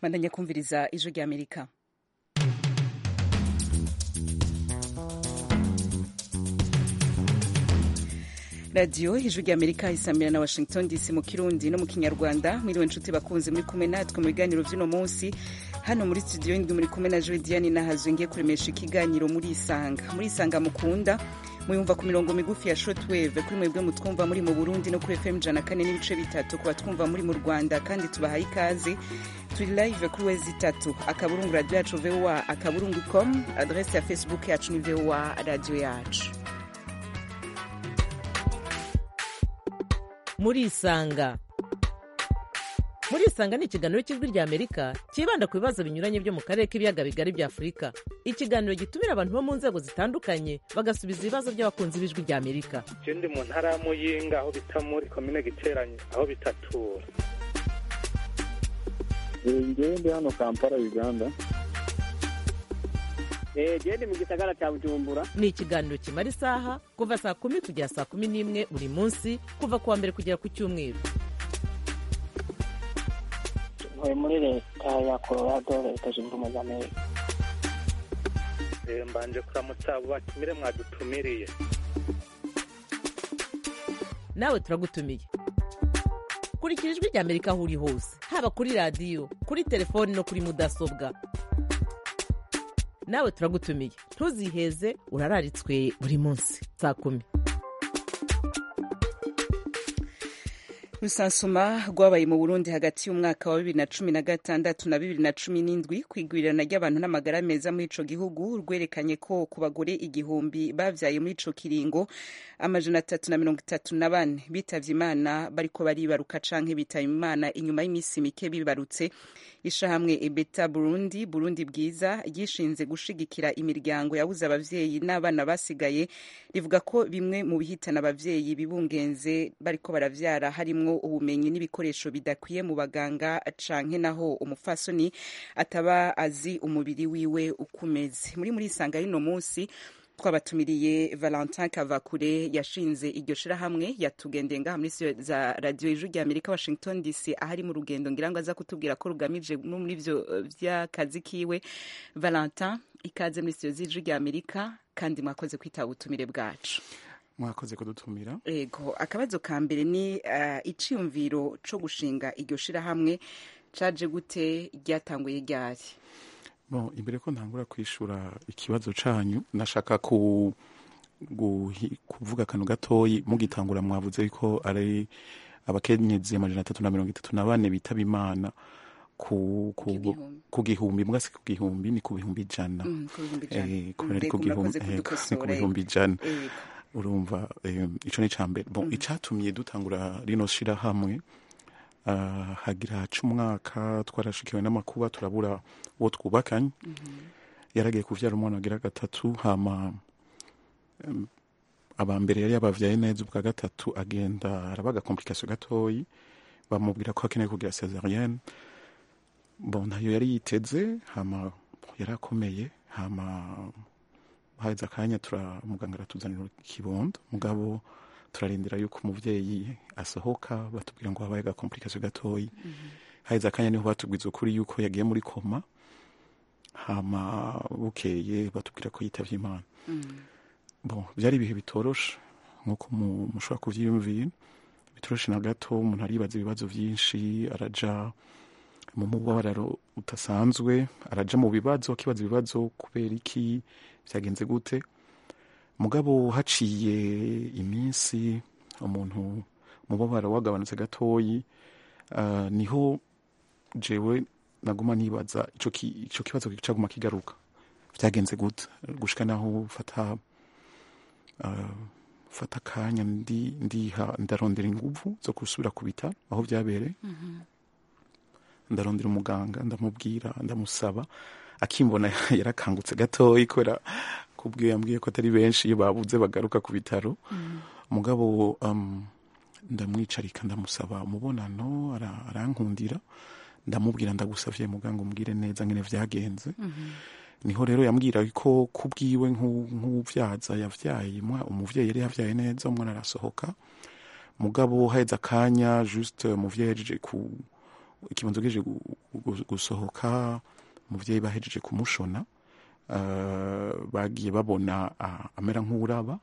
bandanya kumviriza ijwi rya amerika radiyo ijwi rya amerika isamira na washington dc mu kirundi no mu kinyarwanda mwiriwe inshuti bakunze muri kumwe natwe mu biganiro vy'uno munsi hano muri studio ndi muri kumwe na jodiane nahazwe ngiye kuremesha ikiganiro muri isanga muri isanga mukunda muyumva ku mirongo migufi ya shortwave kuri mwebwe mutwumva muri mu burundi no kuri fm ijana kane n'ibice bitatu ku batwumva muri mu rwanda kandi tubahaye ikaze turi live kuri wezi itatu akaburungu radio yacu voa akaburungu com adrese ya facebook yacu ni voa radio yacu muri isanga muri isanga ni ikiganiro cy'ijwi rya amerika cyibanda ku bibazo binyuranye byo mu karere k'ibiyaga bigari bya afurika ikiganiro gitumira abantu bo mu nzego zitandukanye bagasubiza ibibazo by'abakunzi b'ijwi rya amerika je ndi mu ntara ya muyinga aho bita muri komine giteranye aho bitatura ngewe ndi hano kampala uganda gende mu gisagara cya bujumbura ni ikiganiro kimara isaha kuva saa kumi kugera saa kumi n'imwe buri munsi kuva ku wa mbere kugera ku cyumweru ntuye muri leta ya colorado leta zunze ubumwe za amerika Eh, mbanje kuramutsa abo batumire mwadutumiriye nawe turagutumiye kurikira ijwi rya amerika aho uri hose haba kuri radiyo kuri telefoni no kuri mudasobwa nawe turagutumiye ntuziheze urararitswe buri munsi saa kumi rusansuma rwabaye mu burundi hagati y'umwaka wa bibiri na cumi na gatandatu na bibiri na cumi n'indwi kwigwirirana ry'abantu n'amagara meza muri ico gihugu rwerekanye ko ku bagore igihumbi bavyaye muri ico kiringo amajana atatu na mirongo itatu na bane bitavye imana bariko baribaruka canke bitaba imana inyuma y'imisi mike bibarutse ishahamwe ebeta burundi burundi bwiza ryishinze gushigikira imiryango yabuze abavyeyi n'abana basigaye rivuga ko bimwe mu bihitana abavyeyi bibungenze bariko baravyara harimwo ubumenyi n'ibikoresho bidakwiye mu baganga canke naho umufasoni ataba azi umubiri wiwe uko umeze muri muri isanga y'uno munsi twabatumiriye valentin kavakure yashinze iryo shirahamwe yatugendeye ngaha muri studio za radio ijwi rya amerika washington dc ahari mu rugendo ngira ngo aza kutubwira ko rugamije no muri ivyo eh, vy'akazi kiwe valentin ikaze muri studio z'ijwi rya amerika kandi mwakoze kwitaba ubutumire bwacu mwakoze kudutumira ego akabazo ka mbere ni uh, iciyumviro co gushinga iryo shirahamwe caje gute ryatanguye ryari bon imbere ko ntangura kwishura ikibazo canyu nashaka ku guhi- kuvuga akantu gatoyi mugitangura mwavuze ko ari abakenyezi amajana atatu na mirongo itatu na bane bitaba imana ku, ku, Igihumbi. ku gihumbi mbwa si ku gihumbi ni ku bihumbi ijana Mm, ku bihumbi ijana. Eh, kubera ari Mbega ku gihumbi murakoze eh, ni ku kudukosora, bihumbi ijana ego. urumva eh, ico ni icambere bon icatumye dutangura rino shirahamwe uh, hagira haca umwaka twarashikiwe n'amakuba turabura uwo twubakanye yaragiye kuvyara umwana wagira gatatu hama um, aba mbere yari yabavyaye neza ubwa gatatu agenda araba agakomplikasiyo gatoyi bamubwira ko akeneye kugira cesarienne bon ntayo yari yiteze hama yarakomeye hama haheze akanya tura muganga aratuzanira ikibondo mugabo turarindira yuko umuvyeyi asohoka batubwira ngo habaye agakomplikasiyo gatoyi haheze akanya niho batubwiza ukuri yuko yagiye muri koma hama bukeye batubwira ko yitavye imana bon byari ibihe bitoroshe nk'uko mu- mushobora kuvyiyumvira bitoroshe na gato umuntu aribaza ibibazo vyinshi araja mu mubabaro udasanzwe araja mu bibazo akibaza ibibazo kubera iki vyagenze gute mugabo haciye iminsi umuntu umubabaro wagabanutse gatoyi uh, niho jewe naguma nibaza ico ki- ico kibazo caguma kigaruka vyagenze gute gushika naho fata uh, fata akanya ndi ndiha ndarondera inguvu zo gusubira ku bitaro aho vyabereye ndarondera umuganga ndamubwira ndamusaba akimbona yarakangutse gatoyi kubera kubwiye yambwiye ko atari benshi iyo babuze bagaruka ku bitaro mugabo um, ndamwicarika ndamusaba umubonano ara- arankundira ndamubwira ndagusavye muganga umbwire neza ngene vyagenze niho rero yambwira ko kubwiwe nk'u- nk'uvyaza yavyaye umwa- umuvyeyi yari yavyaye neza umwana arasohoka mugabo haheze akanya juste umuvyeyi yahejeje ku ikibanza ugejeje gu- gu- gusohoka umuvyeyi bahejeje kumushona eh, bagiye babona ah, amera nk'uraba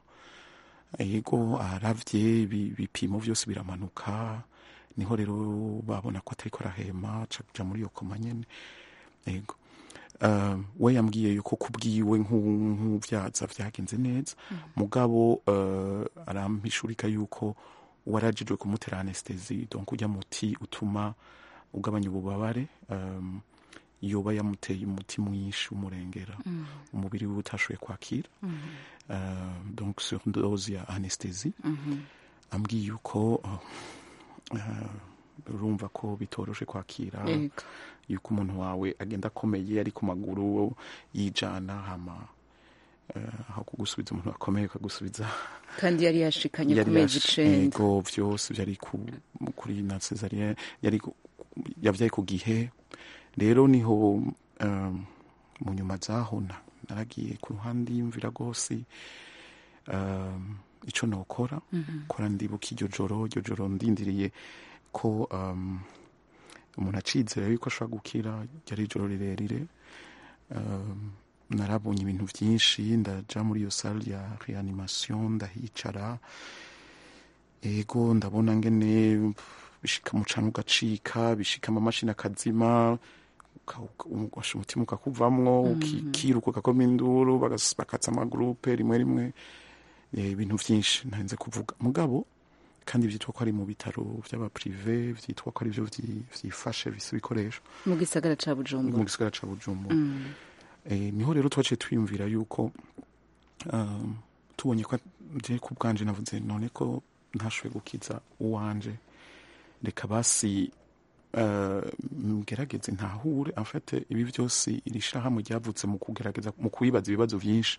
yego aravye ibi- ibipimo vyose biramanuka niho rero babona ko atariko arahema aca kuja muri iyo koma nyene yego uh, we yambwiye yuko kubwiwe nk'u- nk'uvyaza vyagenze neza mugabo uh, arampishurika yuko warajijwe kumutera anestesi donc urya muti utuma ugabanya ububabare um, yoba yamuteye umuti mwinshi umurengera umubiri we utashoboye kwakira uh, donc sur dose ya anestesi ambwiye yuko uh, uh, urumva ko bitoroshe kwakira Yego. yuko umuntu wawe agenda akomeye ari ku maguru yijana hama eh, aho kugusubiza umuntu akomeye ukagusubiza kandi yari yashikanye ku yari mezi yash- icenda yego vyose vyari ku, kuri na cesarien yari ku- yavyaye ku gihe rero niho um, mu nyuma zaho na- naragiye ku ruhande yumvira rwose um, ico nokora kora ndibuka iryo joro iryo joro ndindiriye ko um, umuntu acizera yuko ashobora gukira ryari ijoro rirerire um, narabonye ibintu byinshi ndaja muri iyo salle ya reanimation ndahicara ego ndabona ngene bishika mu canwa ugacika bishika amamashini akazima uka- uka- ugasha umutima ukakuvamwo ukikiruka ugakoma induru bagas- bakatsa amagurupe rimwe rimwe eh, ibintu vyinshi ntarinze kuvuga mugabo kandi vyitwa ko ari mu bitaro vy'abaprive vyitwa ko ari vyo vyi- vyifashe bise ibikoresho mu gisagara ca mu bujumbura gisagara ca bujumbura eh, niho rero twaciye twiyumvira yuko um, tubonye ko je ku bwanje navuze none ko ntashoboye gukiza uwanje reka basi uh, mgerageze ntahure afate ibi vyose iri shirahamwe ryavutse mu kugerageza mu kwibaza ibibazo vyinshi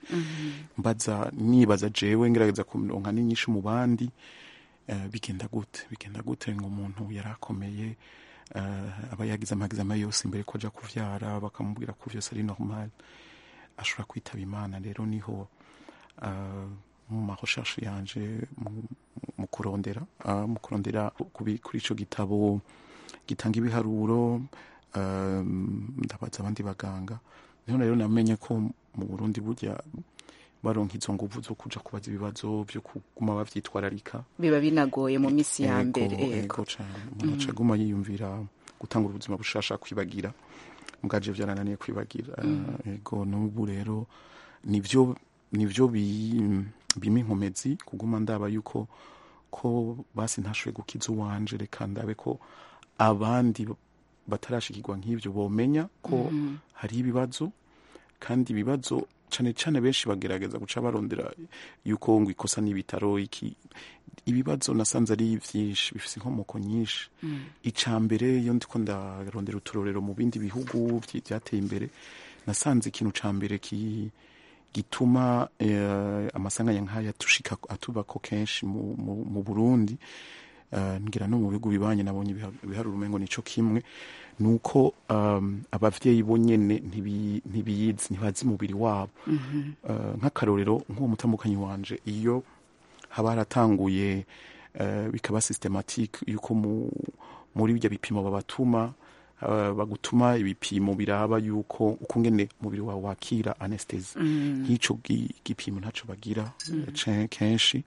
mbaza nibaza jewe ngerageza kuronka n'inyinshi mu bandi eh, bigenda gute bigenda gute ngo umuntu yarakomeye uh, aba yagize amagizama yose imbere ko aja kuvyara bakamubwira ko vyose ari normal ashobora kwitaba imana rero niho uh, mu marecherche yanje mu- mu kurondera uh, mu kurondera kubi- kuri ico gitabo gitanga ibiharuro um, ndabaza abandi baganga niho rero namenye ko mu Burundi burya baronka izo nguvu zo kuja kubaza ibibazo vyo kuguma bavyitwararika biba binagoye mu misi ya Ego, mbere ego ego cane umuntu aca aguma yiyumvira gutanga ubuzima bushasha kwibagira mubwaje vyarananiye kwibagira ego n'ubu rero nivyo nivyo bi- bima inkomezi kuguma ndaba yuko ko basi ntashoboye gukiza uwanje reka ndabe ko abandi batarashikirwa nk'ivyo bomenya ko hari ibibazo kandi ibibazo cane cane benshi bagerageza guca barondera yuko ngo ikosa n'ibitaro iki ibibazo nasanze ari vyinshi bifise inkomoko nyinshi ica mbere iyo ndiko ndarondera uturorero mu bindi bihugu vyi- vyateye imbere nasanze ikintu ca mbere ki gituma eh, amasanganya nk'aya tushika atubako kenshi mu, mu, mu Burundi uh, ngira no mu bihugu bibanye nabonye ibiha- ibiharuro umengo nico kimwe nuko um, abavyeyi bo nyene ntibi- ntibiyizi ntibazi umubiri wabo uh, nk'akarorero nk'uwo mutambukanyi wanje iyo haba haratanguye uh, bikaba systematique yuko mu, muri birya bipimo babatuma uh, bagutuma ibipimo biraba yuko ukungene umubiri wawe wakira anesthesi nk'ico gi- gipimo ntaco bagira ce- kenshi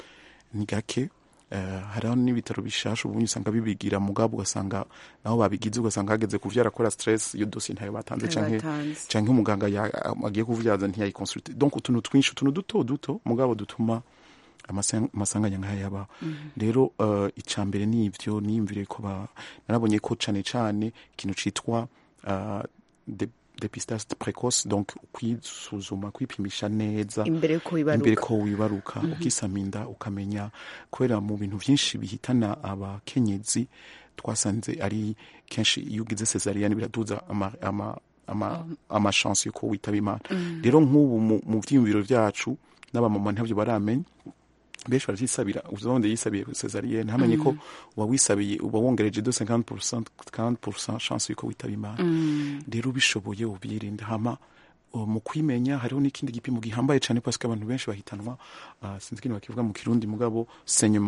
ni gake uh, hariho n'ibitaro bishasha ubundi usanga bibigira mugabo ugasanga naho babigize ugasanga hageze kuvyara kora stress iyo dossier ntayo batanze canke Batanze. canke umuganga ya- agiye kuvyaza ntiyayikonsulte donc utuntu twinshi utuntu duto duto mugabo dutuma amasa- amasanganya nk'aya yaba rero uh, ica mbere ni ivyo niyumvire ko ba narabonye ko cane cane ikintu citwa uh, de, depistage precoce donc kwisuzuma kwipimisha neza imbere yuko imbere wibaruka ko wibaruka ukisama inda ukamenya kubera mu bintu vyinshi bihitana abakenyezi twasanze ari kenshi iyo ugize cesarienne biraduza ama, ama, ama, ama chance yuko witaba imana rero nk'ubu mu, mu vyiyumviro vyacu n'abamama ntavyo baramenya benshi baravyisabira uzonde yisabiye cesarienne ntamenye ko uba wisabiye uba wongereje de 50% 40% chance yuko witaba imana rero ubishoboye ubyirinda hama uh, mu kwimenya hariho n'ikindi gipimo gihambaye cyane parce que abantu benshi bahitanwa uh, sinzi ikintu bakivuga mu kirundi mugabo saignement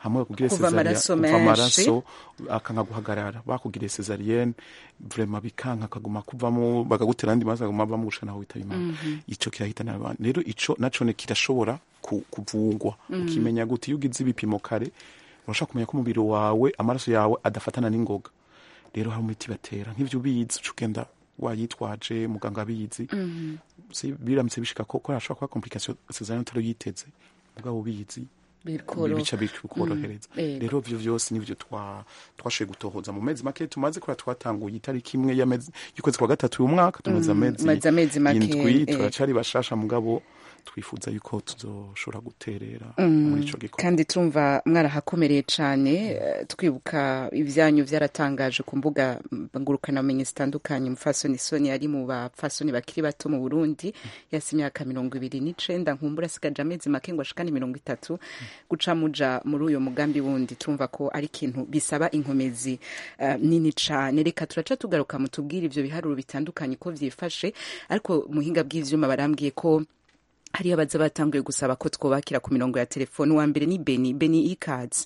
hamwe bakugire Kuva amaraso menshi. amaraso akanka guhagarara bakugiriye cesarienne vrema bikanka akaguma kuvamo bakagutera andi maraso akaguma avamo gushika naho witaba imana ico kirahitana abantu rero ico naco ne kirashobora ku- kuvugwa ukimenya gute iyo ugize ibipimo kare urashobora kumenya ko umubiri wawe amaraso yawe adafatana n'ingoga rero hari imiti batera nk'ivyo ubizi uca ugenda wayitwaje muganga abizi Si- biramutse bishika ko ko hashobora kuba complication cesarienne utari uyiteze mugabo ubizi Bikoro. bica bikorohereza Ego. rero ivyo vyose nivyo twa- twashoboye gutohoza mu mezi make tumaze kubera twatanguye itariki imwe y'amezi- y'ukwezi kwa gatatu uyu mwaka tumaze amezi maze amezi make, indwi eh. turacari bashasha mugabo twifuza yuko tuzoshobora guterera muri ico gikorwa kandi turumva mwarahakomereye cyane eh, twibuka ibyanyu byaratangaje ku mbuga ngurukanabumenyi zitandukanye umufasoni soni yari mu bapfasoni bakiri bato mu burundi yasi imyaka mirongo ibiri n'icenda nkumbura asigaje amezi make ngo ashikane mirongo itatu guca muja muri uyo mugambi wundi turumva ko ari ikintu bisaba inkomezi eh, nini cane reka turaca tugaruka mutubwire ivyo biharuro bitandukanye ko vyifashe ariko muhinga bw'ivyuma barambwiye ko hariyo abaza batanguye gusaba ko twubakira ku mirongo ya telefone uwa mbere ni beni beni ikazi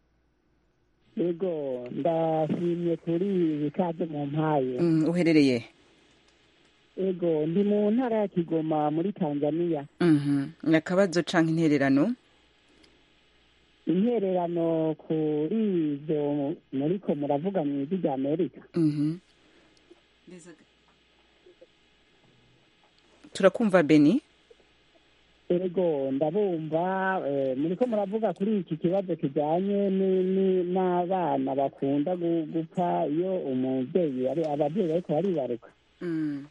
yego ndashimye kuri ikaze mu mpaye mm, uherereye yego ndi mu ntara ya kigoma muri tanzania mhm ni akabazo canke intererano intererano kuri ibyo muriko muravuga mu ijwi rya amerika mhm turakumva beni yego ndabumva eh, muriko muravuga kuri iki kibazo kijanye ni- ni- n'abana bakunda gu- gupfa iyo umubyeyi ari ababyeyi bariko baribaruka mm.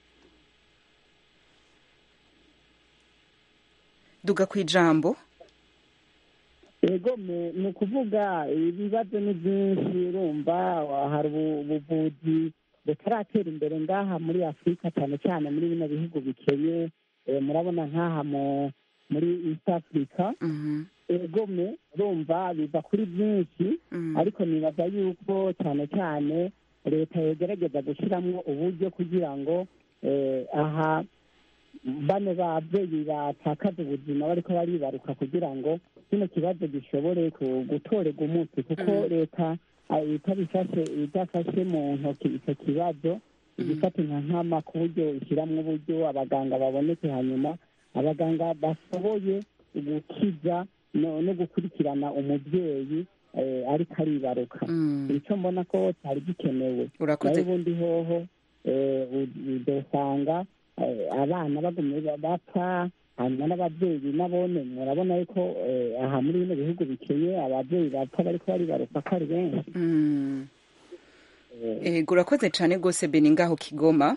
duga ku ijambo yego me- ni ukuvuga ibibazo ni byinshi urumva hari ubu- ubuvuzi butaratera imbere ngaha muri afurika cyane cyane muri bino bihugu bikenye eh, murabona nk'aha mu muri east africa mhm yego me urumva biva kuri byinshi mm. ariko nibaza yuko cyane cyane leta yogerageza gushyiramo uburyo kugira ngo eh, aha bano babyeyi batakaza ubuzima bariko baribaruka kugira ngo kino kibazo gishobore ku- gutorerwa umuti kuko Mm. leta ah, itabifashe idafashe mu ntoki icyo kibazo igifata nka nkama ku buryo ishyiramo uburyo abaganga baboneke hanyuma abaganga bashoboye gukiza no no gukurikirana umubyeyi eh, ariko aribaruka Mm. icyo mbona ko cyari gikenewe urakoze nayo ubundi hoho eh, u- udosanga eh, abana bagumye ba- bapfa hanyuma n'ababyeyi nabone murabona yuko eh, aha muri bino bihugu bikenye ababyeyi bapfa bariko baribaruka ko ari benshi mm. Eh, ego urakoze cane gose beni ngaho kigoma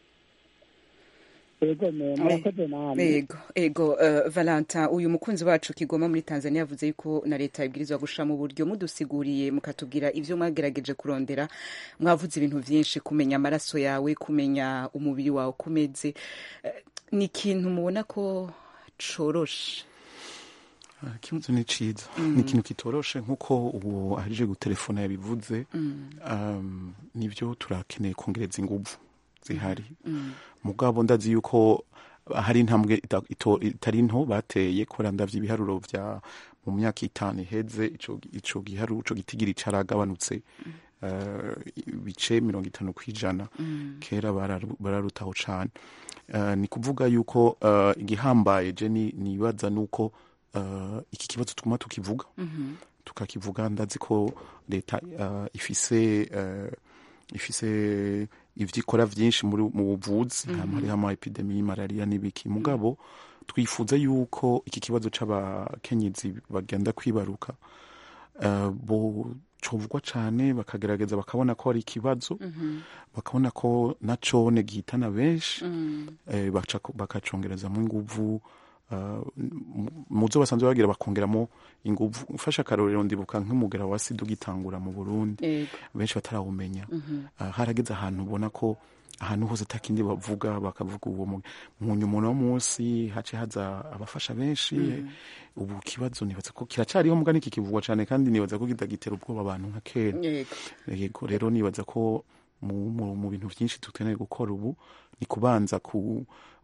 yego me- murakoze namwe ego ego uh, valentin uyu mukunzi wacu kigoma muri tanzania yavuze yuko na leta ibwirizwa gushira mu buryo mudusiguriye mukatubwira ivyo mwagerageje kurondera mwavuze ibintu vyinshi kumenya amaraso yawe kumenya umubiri wawe uko umeze Eh, ni ikintu mubona ko coroshe Ah, ikibazo ni ciza ni ikintu kitoroshe nk'uko ubu ahejeje gutelefona yabivuze um, nivyo turakeneye kongereza inguvu zihari mugabo ndazi yuko hari intambwe ita- ito- itari nto bateye kubera ndavye ibiharuro vya mu myaka itanu iheze ico ico giharuro ico gitigiri caragabanutse uh, ibice mirongo itanu kw'ijana kera bararu- bararutaho cane uh, ni kuvuga yuko uh, igihambaye je ni- nibaza nuko uh, iki kibazo tuguma tukivuga tukakivuga ndazi ko leta uh, ifise uh, ifise ivyo ikora vyinshi muri mu buvuzi hama hariho ama epidemi y'imararia n'ibiki mugabo twifuza yuko iki kibazo c'abakenyezi bagenda kwibaruka uh, bo covugwa cane bakagerageza bakabona ko ari ikibazo bakabona ko nacone gihitana benshi eh, baca- bakacongerezamo inguvu uh, mu- muzo basanzwe bagira bakongeramo inguvu mfashe akarorero ndibuka nk'umugera wa sida ugitangura mu burundi ego benshi batarawumenya uh, harageze ahantu ubona ko ahantu hose atakindi bavuga bakavuga uwo mu- munyuma uno munsi hace haza abafasha benshi ubu kibazo nibaza ko kiracariho mugani kikivugwa cane kandi nibaza ko kitagitera ubwoba abantu nka kera ego yego rero nibaza ko mu, mu, mu bintu vyinshi dukeneye gukora ubu ni kubanza ku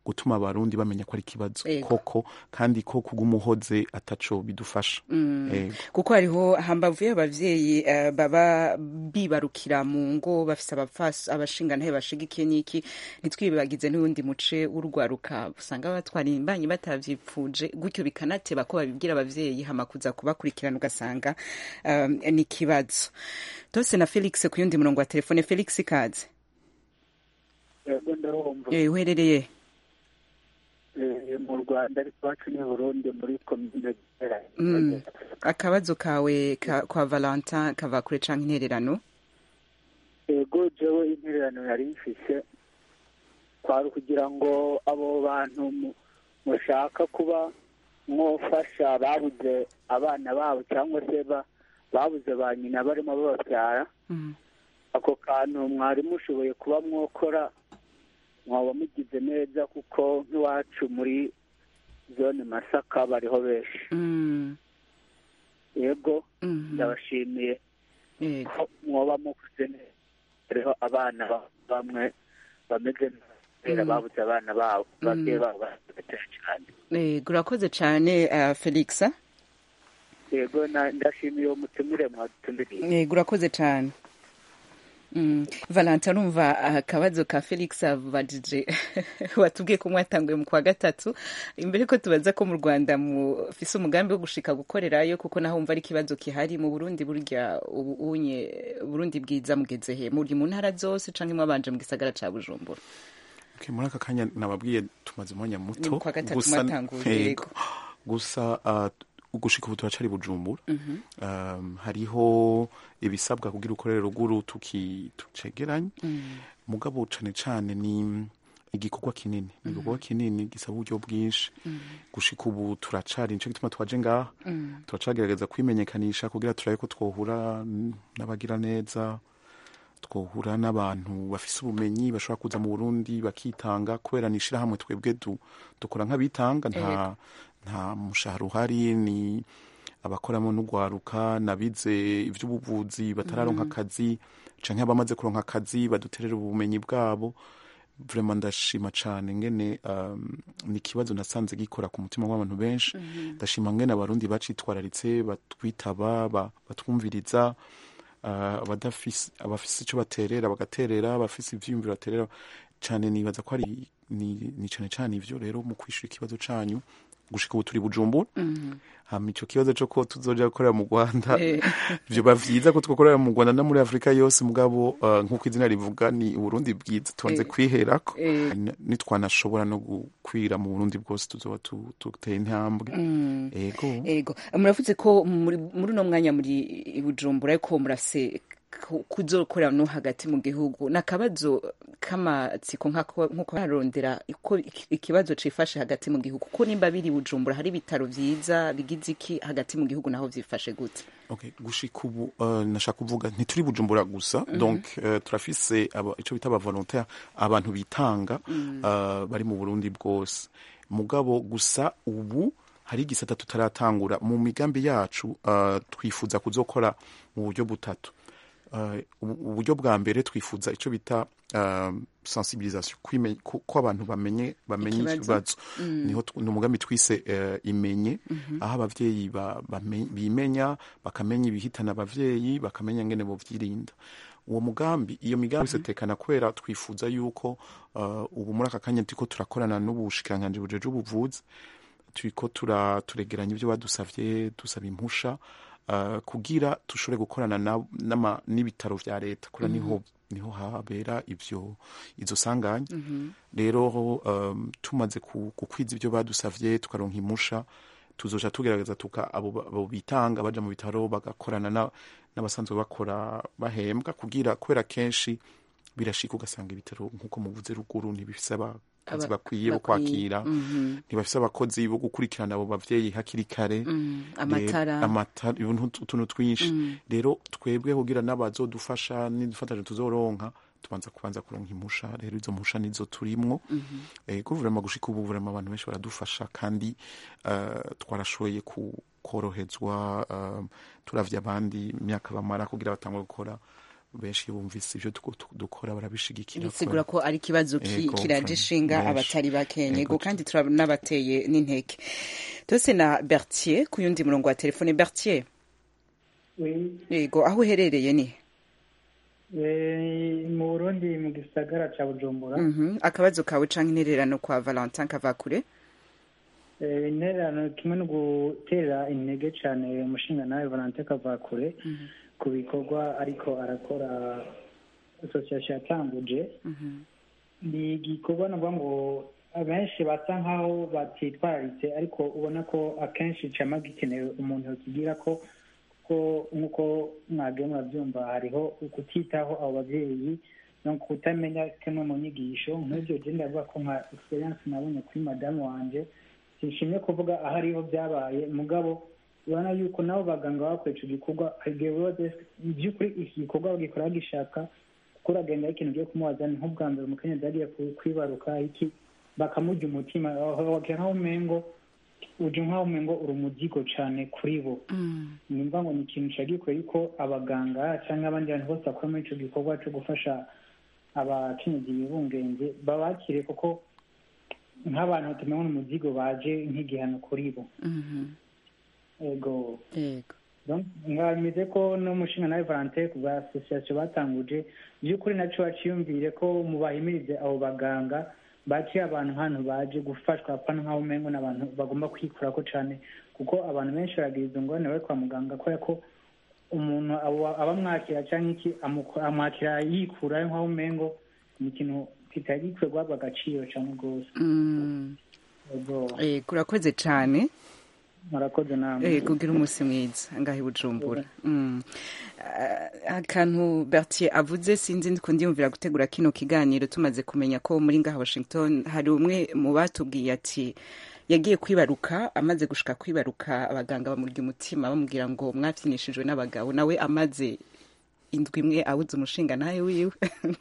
gutuma abarundi bamenya ko ari ikibazo Ego. koko kandi ko kugumuhoze ataco bidufasha Ego. kuko hariho hambavu y'abavyeyi eh, baba bibarukira mu ngo bafise abafas abashingantahe bashigikiye n'iki ntitwibagize n'uwundi muce w'urwaruka usanga batwara imbanyi batavyipfuje gutyo bikanateba ko babibwira abavyeyi hama kuza kubakurikirana ugasanga um, ni ikibazo tose na felix ku yundi murongo wa telefone felix kaze yego ndarumva Eh, uherereye Eh, mu rwanda ariko iwacu ni burundi muri komine Mm. akabazo kawe ka, kwa valentin kava kure canke intererano yego jewe intererano yari mfise kwari ukugira ngo abo bantu mu- mushaka kuba mwofasha babuze abana babo cyangwa se ba- babuze ba nyina barimo bababyara Mm. ako kantu mwari mushoboye kuba mwokora mwaba mugize neza kuko nk'iwacu muri zone masaka bariho benshi Mm. yego Mhm. ndabashimiye Yego. ko mwoba mukuze neza hariho abana ba- bamwe bameze neza Mm. babuze abana babo babyeyi Mm. babo baratera cyane Yego, urakoze cyane uh, felix yego na- ndashimiye uwo mutumire mwadutumiriye yego urakoze cyane Mm. valentin urumva akabazo ka felix avubajije watubwiye ko mwatanguye mu kwa gatatu imbere ko tubaza ko mu rwanda mufise umugambi wo gushika gukorerayo kuko naho wumva ari ikibazo kihari mu burundi burya ubu unye burundi bwiza mugeze he muri mu ntara zose canke mwabanje mu gisagara ca bujumbura Okay, muri aka kanya nababwiye tumaze umwanya muto Ni mu kwa gatatu gusa- mwatanguye, Yego. yego. gusa uh, gushika ubu turacari bujumbura um, hariho ibisabwa kugira ukorere ruguru tuki tucegeranye mugabo cane cane ni igikorwa kinini ni igikorwa kinini gisaba uburyo bwinshi gushika ubu turacari nico gituma twaje ngaha turacagerageza kwimenyekanisha kugira turabe ko twohura n- n'abagira neza twohura n'abantu bafise ubumenyi bashobora kuza mu burundi bakitanga kubera ni ishirahamwe twebwe du- dukora nk'abitanga nta nta mushahara uhari ni abakoramo n'ugwaruka nabize ivy'ubuvuzi batararonka akazi canke abamaze kuronka akazi baduterera ubumenyi bwabo vraiment ndashima cane ngene um, ni ikibazo nasanze gikora ku mutima w'abantu benshi ndashima ngene abarundi bacitwararitse batwitaba ba- batwumviriza uh, abadafise abafise ico baterera bagaterera abafise ivyiyumviro baterera cane nibaza ko ari ni, ni cane cane ivyo rero mu kwishura ikibazo canyu gushika ubu turi bujumbura hama ico kibazo co ko tuzoja gukorera mu rwanda Eh. vyoba vyiza ko twokorera mu rwanda no muri afurika yose mugabo uh, nk'uko izina rivuga ni uburundi bwiza tubanze Eh. kwiherako Eh. N- nitwanashobora no gukwira mu burundi bwose tuzoba tu- duteye intambwe ego ego muravuze ko muri muri uno mwanya muri i bujumbura ariko murase ku- kuzokorera no hagati mu gihugu ni akabazo k'amatsiko nk'ako- nk'uko barondera uko iki- ikibazo cifashe hagati mu gihugu kuko nimba biri i bujumbura hari ibitaro vyiza bigize iki hagati mu gihugu naho vyifashe gute okay gushika ubu uh, nashaka kuvuga ntituri bujumbura gusa donc uh, turafise aba, ico bita abavolontaire abantu bitanga uh, bari mu burundi bwose mugabo gusa ubu hari igisata tutaratangura mu migambi yacu uh, twifuza kuzokora mu buryo butatu uh, ubu- uburyo bwa mbere twifuza ico bita uh, sensibilisation kwime- ko ko abantu bamenye bamenye Ikibazo. ikibazo niho tu- ni umugambi twise uh, imenye aho abavyeyi ba- bame- bimenya bakamenya ibihitana abavyeyi bakamenya ngene bovyirinda uwo mugambi iyo migambi isetekana kubera twifuza yuko uh, ubu muri aka kanya turiko turakorana n'ubushikiranganji bujeje ubuvuzi turiko tura turegeranya ibyo badusavye dusaba impusha uh, kugira dushobore gukorana na- n'ama- n'ibitaro vya leta kura niho niho habera ivyo izo sanganya rero um, tumaze ku- gukwiza ibyo badusavye tukaronka impusha tuzoja tugerageza tuka abo ba- abo bitanga baja mu bitaro bagakorana na- n'abasanzwe bakora bahembwa kugira kubera kenshi birashika ugasanga ibitaro nk'uko muvuze ruguru ntibifise abakozi Aba- bakwiye bo bakwiye. kwakira ntibafise abakozi bo gukurikirana abo bavyeyi hakiri kare amatara Rero- amatara ibintu utuntu twinshi rero twebwe kugira n'abazodufasha nidufataje tuzoronka tubanza kubanza kuronka impusha rero izo mpusha nizo turimwo ego vraiment gushika ubu vraiment abantu benshi baradufasha kandi uh, twarashoboye ku- korohezwa uh, turavye abandi imyaka bamara kugira batangwe gukora benshi iyo bumvise ibyo tuko- tu- dukora barabishigikira bisigura ko ari ikibazo ki- Yego, kiraje ishinga benshi. abatari bakenye Yego, go kandi turanabateye n'intege tose na bertier ku yundi murongo wa telefone bertier yego aho uherereye ni mu burundi mu gisagara cya bujumbura Mhm. akabazo kawe canke intererano kwa valentin kavakure Eh, intererano kimwe no gutera intege cyane umushinga nawe valante kavakure ku bikorwa ariko arakora asosiyasiyo yatanguje ni igikorwa navuga ngo abenshi basa nkaho batitwararitse ariko ubona ko akenshi cyama gikenewe umuntu yokigira ko ko nk'uko mwagiye murabyumva hariho ukutitaho abo babyeyi no kutamenya kimwe mu nyigisho nk'ibyo genda ndavuga ko nka experience nabonye kuri madamu wanje sinshimye kuvuga aho ariho byabaye mugabo urabona yuko nabo baganga bakora icyo gikorwa igihe bose by'ukuri iki gikorwa bagikora bagishaka kuko uragenda ikintu ugiye kumubaza ni nk'ubwa mbere umukenyezi yagiye ku- kwibaruka iki bakamurya umutima wagira nk'aho umengo uje nk'aho umengo uri umuzigo cyane kuri bo nimba ngo ni ikintu cyagikorera yuko abaganga cyangwa abandi bantu bose bakora muri icyo gikorwa cyo gufasha abakenyezi bibungenze babakire kuko nk'abantu tumenya umuzigo baje nk'igihano kuri bo ego yego Donc, ngameze ko n'umushinga nawe valante ku bwa asosiyasiyo batanguje by'ukuri nacyo baciyumvire ko mubahimirize abo baganga baciye abantu hano baje gufashwa apana nk'aho umengo n'abantu bagomba kwikurako cyane kuko abantu benshi baragira izo ngorane bari kwa muganga kubera ko umuntu aba aba amwakira cyangwa iki amuko- amwakira yikurayo nk'aho umengo ni ikintu kitari gikwiye guhabwa agaciro cyane rwose Mm. Ego, yego urakoze cane murakoze namwe Eh, kugira umunsi mwiza ngaho i bujumbura Mm. Ah, akantu bertier avuze sinzi ndiko ndiyumvira gutegura kino kiganiro tumaze kumenya ko muri ngaha washington hari umwe mu batubwiye ati yagiye kwibaruka amaze gushika kwibaruka abaganga bamurya umutima bamubwira ngo mwabyinishijwe n'abagabo nawe amaze indwi imwe awuze umushinga nawe wiwe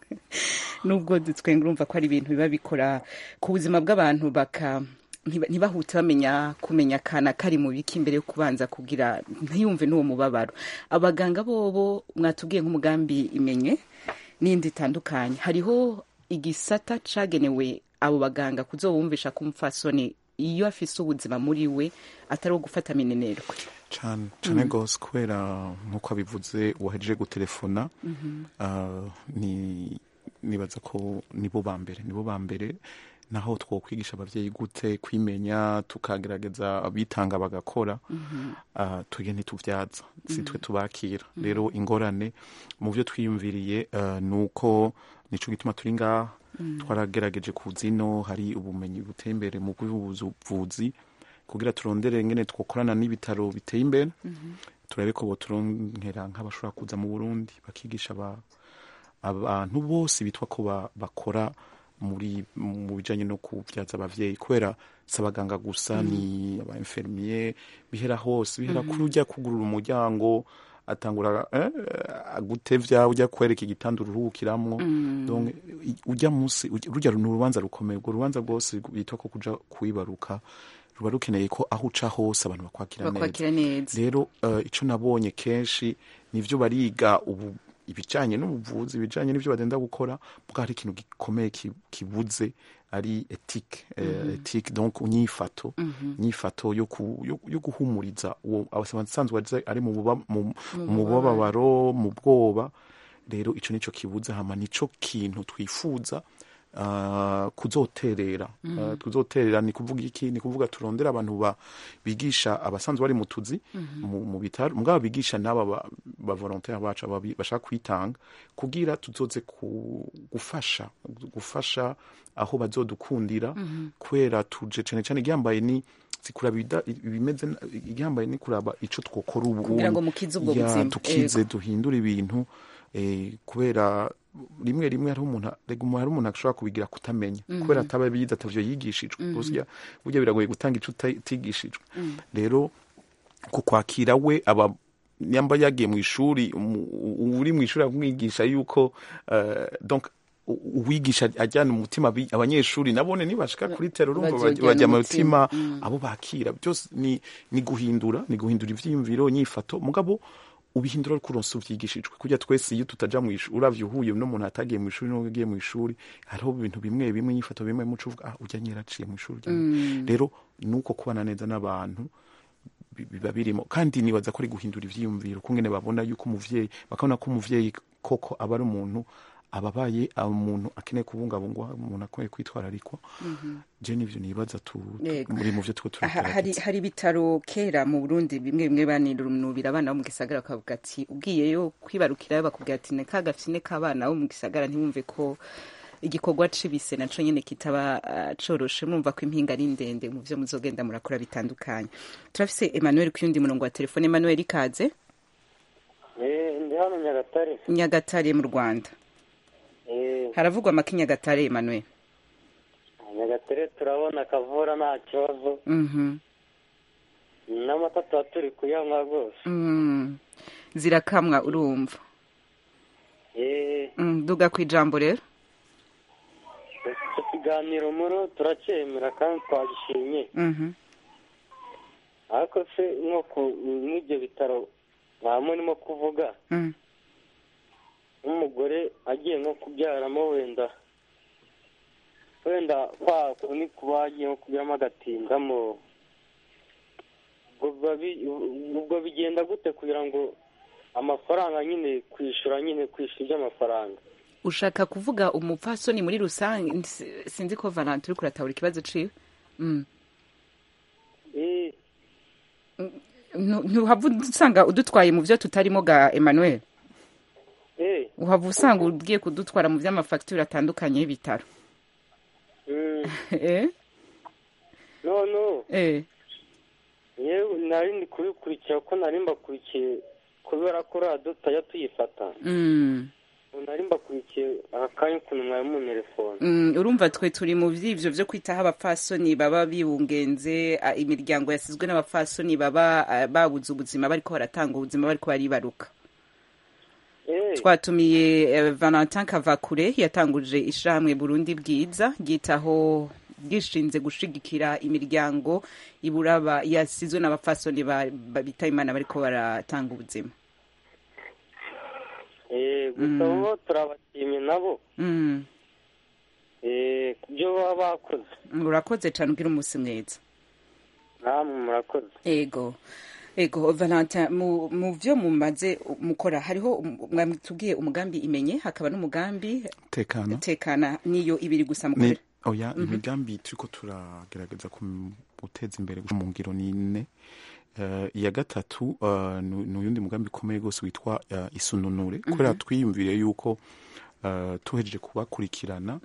nubwo twenga urumva ko ari ibintu biba bikora ku buzima bw'abantu baka ntiba- ntibahute bamenya kumenya akana kari mu biki imbere yo kubanza kugira ntiyumve n'uwo mubabaro abaganga bobo mwatubwiye nk'umugambi imenye n'indi itandukanye hariho igisata cagenewe abo baganga kuzobumvisha ko umupfasoni iyo afise ubuzima muri we atari uwo gufata minenerwe cyane cyane rwose kubera nk'uko abivuze wahejeje gutelefona ah, ni nibaza ko nibo ba mbere nibo ba mbere naho twokwigisha ababyeyi gute kwimenya tukagerageza abitanga bagakora ah, twebwe ntitubyaza si twe tubakira rero ingorane mu byo twiyumviriye ah, ni uko nico gituma turi ngaha twaragerageje ku zino hari ubumenyi buteye imbere mu bw'ubuvuzi kugira turondere ngene twokorana n'ibitaro biteye imbere turabe ko boturongera nk'abashobora kuza mu burundi bakigisha aba- abantu bose bitwa ko ba- bakora muri mu bijanye no kubyaza abavyeyi kubera si abaganga gusa ni aba infirmier bihera hose bihera kuri ujya kugurura umuryango atangura eh, agutevya ujya kwereka igitanda uruhukiramwo donc i- ujya munsi ujya- rujya ni urubanza rukomeye urwo rubanza rwose bitwa ko kuja kwibaruka ruba rukeneye ko aho uca hose abantu bakwakira neza bakwakira neza rero uh, icyo nabonye kenshi nivyo bariga ubu ibijanye n'ubuvuzi ibijanye n'ivyo bagenda gukora bwa hari ikintu gikomeye ki- kibuze ari ethique eh, ethique donc inyifato inyifato yo, ku, yo, yo guhumuriza uwo abasanzwe azi- ari mu buba- mu- mu bubabaro mu bwoba rero ico nico kibuze hama nico kintu twifuza uh, kuzoterera uh, tuzoterera ni kuvuga iki ni kuvuga turondera abantu ba, bigisha abasanzwe bari mu tuzi mu, mu bitaro mugabo bigisha n'aba ba, ba volontaire bacu ababi- bashaka kwitanga kugira tuzoze ku, gufasha gufasha aho bazodukundira kubera tuje cane cane igihambaye ni zikuraba ibida- ibimeze na- igihambaye ni kuraba ico twokora ubu Kugira ngo mukize ubwo Ya, buzima. tukize duhindure ibintu eh, kubera rimwe rimwe hariho umuntu rega umuntu hari umuntu ashobora kubigira kutamenya kubera ataba bize atavyo yigishijwe burya burya biragoye gutanga ico uta- utigishijwe rero ku kwakira we aba nyamba yagiye mu ishuri umu- u- uri mu ishuri akumwigisha yuko eh, donc u- uwigisha ajyana umutima abi- abanyeshuri nabone nibashika kuri tero urumva baj- Bazojyana bajya mu umutima. mutima abo bakira byose ni, ni guhindura ni guhindura ivyiyumviro nyifato mugabo ubihindura ariko uronse uvyigishijwe kurya twese iyo tutaja mu ishuri uravye uhuye n'umuntu atagiye mu ishuri n'ugiye mu ishuri hariho ibintu bimwe bimwe inyifato bimwe muco uvuga ah urya nyera aciye mu ishuri urya nyene." rero nuko kubana neza n'abantu bi- biba birimo kandi nibaza ko ari guhindura ivyiyumviro kungene babona yuko umuvyeyi bakabona ko umuvyeyi koko aba ari umuntu ababaye aba umuntu akeneye kubungabungwa umuntu akeneye kwitwararikwa je nivyo nibaza tu Yego. muri mu vyo two Ha- hari turagerageza hari ibitaro kera mu Burundi bimwe bimwe banirunubira abana bo mu gisagara bakavuga ati ugiyeyo kwibarukirayo bakubwira ati ne ka gafyine k'abana bo mu gisagara ntiwumve ko igikorwa cibise naco nyene kitaba ah, coroshe mumva ko impinga ari ndende mu vyo muzogenda murakora bitandukanye turafise Emmanuel ku yundi murongo wa telefone Emmanuel ikaze ndi hano nyagatare Nyagatare mu Rwanda Eh, haravugwa amaki Nyagatare Emmanuel nyagatare turabona akavura nta kibazo mhm n'amata tuba turi kuyanywa rwose mm. zirakamwa urumva Eh, mm. duga ku ijambo rero icyo kiganiro muro turacyemera kandi twagishimye mhm ariko se nko ku n'ibyo bitaro nta murimo kuvuga mm. nk'umugore agiye nko kubyaramo wenda wenda kwa kundi kuba agiye nko kubyaramo agatindamo ubwo biba bi- ubwo bigenda gute kugira ngo amafaranga nyine kwishyura nyine kwishyura iby'amafaranga ushaka kuvuga umupfasoni muri rusange si- sinzi ko valante uri kuratahura ikibazo ciwe Mm. Eh, Ntu- ntuhava usanga udutwaye mu vyo tutarimo ga emmanuel eh, uhava usanga ugiye kudutwara mu vy'amafagitire atandukanye y'ibitaro mm, eh? no no eh. yewe nari ndi kubikurikira ko nari mbakurikiye kubera ko radiyo tutajya tuyifata Mm. nari mbakurikiye aka kanya ukuntu mwari muntelefone Mm, urumva twe turi mu vy'ivyo vyo kwitaho abapfasoni baba biwungenze a, imiryango yasizwe n'abapfasoni baba a, babuze ubuzima bariko baratanga ubuzima bariko baribaruka Eh, twatumiye eh, valentin kavakure yatanguje ishirahamwe burundi bwiza ryitaho bwishinze gushigikira imiryango iburaba yasizwe n'abapfasoni ba- ba- bita imana bariko baratanga ubuzima eh, gusa bo turabashimye nabo Mm, eh, ku byo baba bakoze urakoze cane ugira umunsi mwiza namwe murakoze ego ego valentin mu, mu vyo mumaze mukora hariho um- mwatubwiye umugambi imenye hakaba n'umugambi tekana tekana niyo ibiri gusa ni mukorera oya imigambi turiko turagerageza kum- guteza imbere mu ngiro ni ine Eh, iya gatatu eh, ni ni uyundi mugambi ukomeye rwose witwa eh, isununure kubera twiyumvire yuko eh, tuhejeje kubakurikirana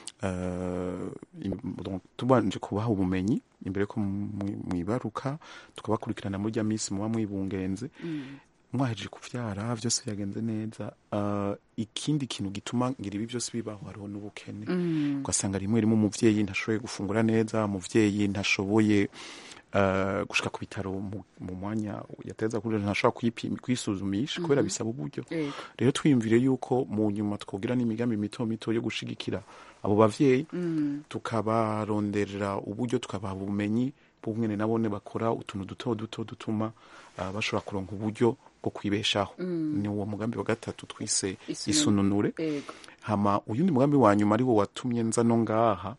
eh, im- donc tubanje kubaha ubumenyi imbere ko mwi- mwibaruka tukabakurikirana muri rya minsi muba mwibungenze mwahejeje kuvyara vyose byagenze neza uh, ikindi kintu gituma ngira ibi byose bibaho hariho n'ubukene ugasanga rimwe rimwe umuvyeyi ntashoboye gufungura neza umuvyeyi ntashoboye uh, gushika ku bitaro mu, mu mwanya yateza kuri ntashobora kwipima kwisuzumisha kubera bisaba uburyo Yego. rero twiyumvire yuko mu nyuma twogira n'imigambi mito mito yo gushigikira abo bavyeyi tukabaronderera uburyo tukabaha ubumenyi bw'umwene nabone bakora utuntu duto duto dutuma uh, bashobora kuronka uburyo bwo kwibeshaho ni uwo mugambi wa gatatu twise Isununure. isununure ego hama uyundi mugambi wa nyuma ari wo watumye nza no ngaha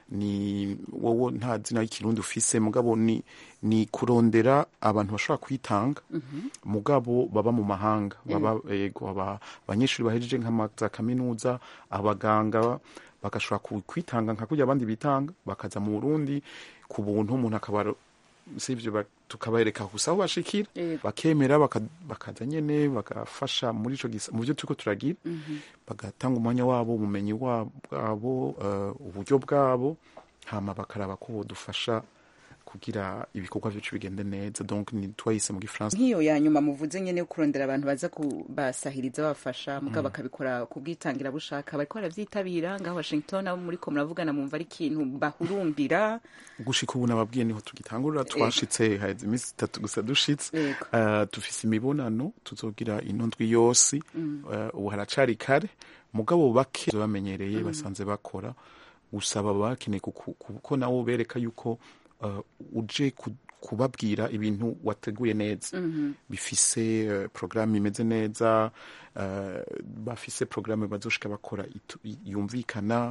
ni wowo nta zina y'ikirundi ufise mugabo ni ni kurondera abantu bashobora kwitanga mugabo baba mu mahanga baba ego aba abanyeshuri bahejeje nka za kaminuza abaganga bagashobora ku- kwitanga nka kurya abandi bitanga bakaza mu Burundi ku buntu umuntu akaba sivyo ba- tukabereka gusa aho bashikira Yego. bakemera baka- bakaza nyene bagafasha muri ico gisa mu byo turiko turagira bagatanga umwanya wabo ubumenyi wa- bwabo eh, uburyo bwabo hama bakaraba ko bodufasha kugira ibikorwa byacu bigende neza donc ni twayise mu gifaransa nk'iyo ya nyuma muvuze nyene yo kurondera abantu baza kubasahiriza babafasha mugabo bakabikora ku bwitangira bushaka bariko baravyitabira ngaho washington abo muriko muravugana mumva ari ikintu bahurumbira gushika ubu nababwiye niho tugitangurira twashitse haheze iminsi itatu gusa dushitse Yego. Eh, dufise imibonano tuzogira ino ndwi yose Eh, ubu haracari kare mugabo bake bamenyereye basanze bakora gusa baba bakeneye kuku- kuko nabo bereka yuko eh, uje ku- kubabwira ibintu wateguye neza bifise uh, porogaramu imeze neza uh, bafise porogaramu bazoshika bakora itu- yumvikana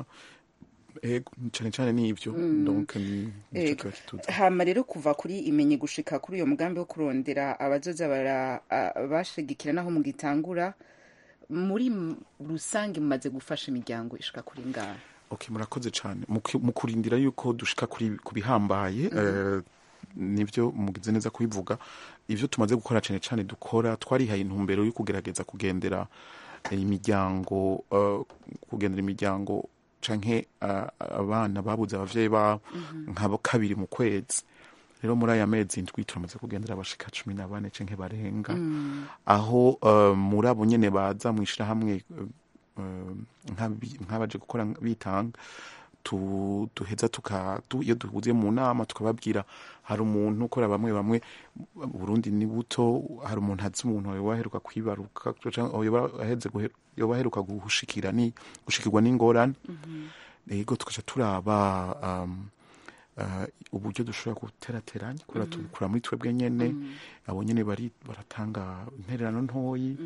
ego cane cane n'ivyo donc ni nico Ego. kiba kituzi hama rero kuva kuri imenye gushika kuri uyo mugambi wo kurondera abazoza bara a- bashigikira naho mugitangura muri m- rusange mumaze gufasha imiryango ishika kuri ngaha okay murakoze cyane mu ku- mu kurindira yuko dushika kuri ku bihambaye eh, nibyo mugize neza kubivuga ivyo tumaze gukora cyane cyane dukora twarihaye intumbero yo kugerageza kugendera eh, imiryango eh, kugendera imiryango canke eh, abana babuze abavyeyi babo nka kabiri mu kwezi rero muri aya mezi ndwi turamaze kugendera abashika cumi na bane canke barenga aho eh, muri abo nyene baza mu ishirahamwe eh, eh, nk'abi- nk'abaje gukora bitanga tu- duheza tuka tu- iyo duhuze mu nama tukababwira hari umuntu ukora bamwe bamwe Burundi ni buto hari umuntu azi umuntu yoba aheruka kwibaruka canke yoba aheze guhe- yoba aheruka gushikira ni gushikirwa n'ingorane ego tukaca turaba um, uh, uburyo dushobora guterateranya kubera tubikura muri twebwe nyene abo nyene bari baratanga intererano ntoyi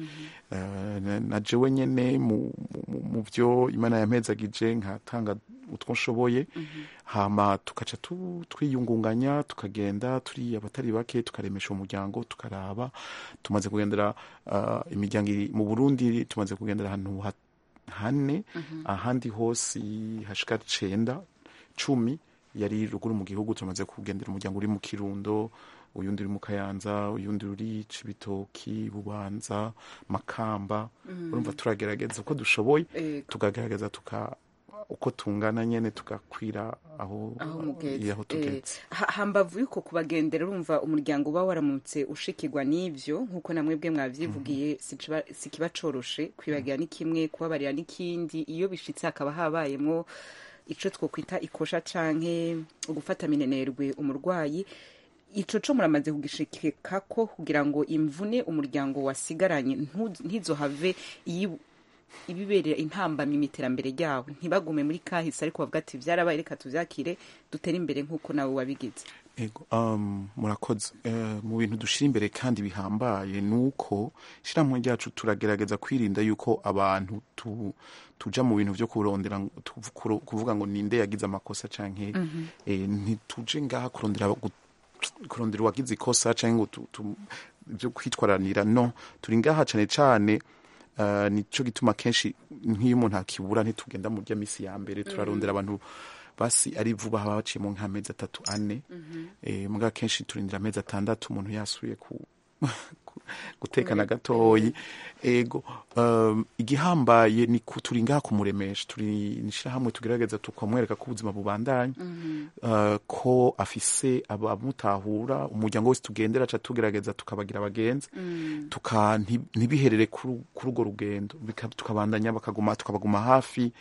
uh, na- na jewe nyene mu, mu, mu vyo imana yampezagije nkatanga utwo nshoboye hama tukaca tu- twiyungunganya tukagenda turi abatari bake tukaremesha umuryango tukaraba tumaze kugendera uh, imiryango iri mu burundi tumaze kugendera ahantu ha- hane ahandi hose hashika cenda cumi yari ruguru mu gihugu tumaze kugendera umuryango uri mu kirundo uyundi uri mu kayanza uyundi uri cibitoki bubanza makamba urumva turagerageza uko dushoboye Ego. tukagerageza tuka uko tungana nyene tugakwira aho aho mugeze aho Eh, tugeze ha- hambavu yuko kubagendera urumva umuryango uba waramutse ushikirwa n'ivyo nk'uko namwe bwe mwavyivugiye sikiba sikiba coroshe kwibagira ni kimwe kubabarira n'ikindi iyo bishitse hakaba habayemwo ico twokwita ikosha canke gufata minenerwe umurwayi ico co muramaze kugishikako kugira ngo imvune umuryango wasigaranye ntu- ntizohave iyi- ibiberera intambamyi mu iterambere ryabo ntibagume muri kahise ariko bavuga ati vyarabaye reka tuvyakire dutere imbere nk'uko nawe wabigize Ego, um, murakoze uh, mu bintu dushira imbere kandi bihambaye nuko ishyirahamwe ryacu turagerageza kwirinda yuko abantu tu, tuja mu bintu vyo kurondera tu- kuro- kuvuga ngo ninde yagize amakosa canke eh, ntituje ngaha kurondera gu- kurondera uwagize ikosa canke ngo tu- tu- vyo kwitwaranira no turi ngaha cane cane Uh, nico gituma kenshi nk'iyo umuntu akibura ntitugenda mu rya misi ya mbere turarondera abantu basi ari vuba haba baciyemo nk'amezi atatu ane eh, muga kenshi turindira amezi atandatu umuntu yasuye ku ku- gutekana gatoyi ego um, igihambaye ni ku- turi ngaha kumuremesha turi nishirahamwe tugerageza tukamwereka ko ubuzima bubandanya uh, ko afise abamutahura umuryango wese tugendera ca tugerageza tukabagira abagenzi tuka nti- ntibiherere kuri kuri urwo rugendo bika- tukabandanya bakaguma tukabaguma hafi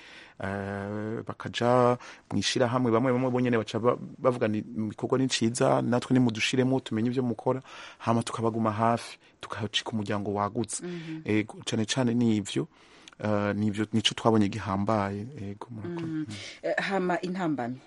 eh, bakaja mu ishirahamwe bamwe bamwe bonyene baca ba- bavuga ni ibikorwa ni ciza natwe nimudushiremo tumenye ivyo mukora hama tukabaguma hafi tukacika umuryango wagutse ego cane cane nivyo eh, nivyo nico twabonye gihambaye ego murakoze Eh, hama intambamyi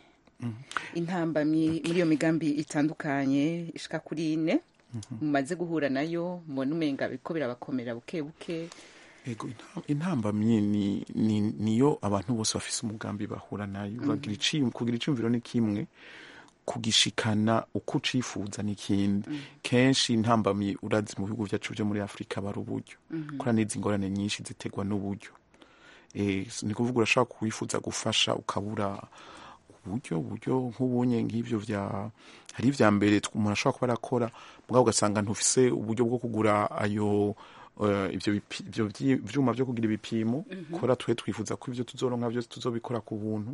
intambamyi muri iyo migambi itandukanye ishika kuri ine mumaze guhura nayo mubona umenga biriko birabakomera buke buke ego intam- intambamyi ni, ni, niyo abantu bose bafise umugambi bahura nayo uragira iciyum- kugira iciyumviro ni kimwe kugishikana uko ucifuza n'ikindi kenshi intambamyi urazi mu bihugu vyacu vyo muri afurika bari uburyo kora n'izi ngorane nyinshi ziterwa n'uburyo Eh, ni kuvuga urashobora kuwifuza gufasha ukabura uburyo uburyo nk'ubunye nk'ivyo vya hari ivya mbere tw- umuntu ashobora kuba arakora mugabo ugasanga ntufise uburyo bwo kugura ayo eh, ivyo bipi- ivyo vyi- vyuma vyo kugira ibipimo kora twe twifuza ko ivyo tuzoronka vyose tuzobikora ku buntu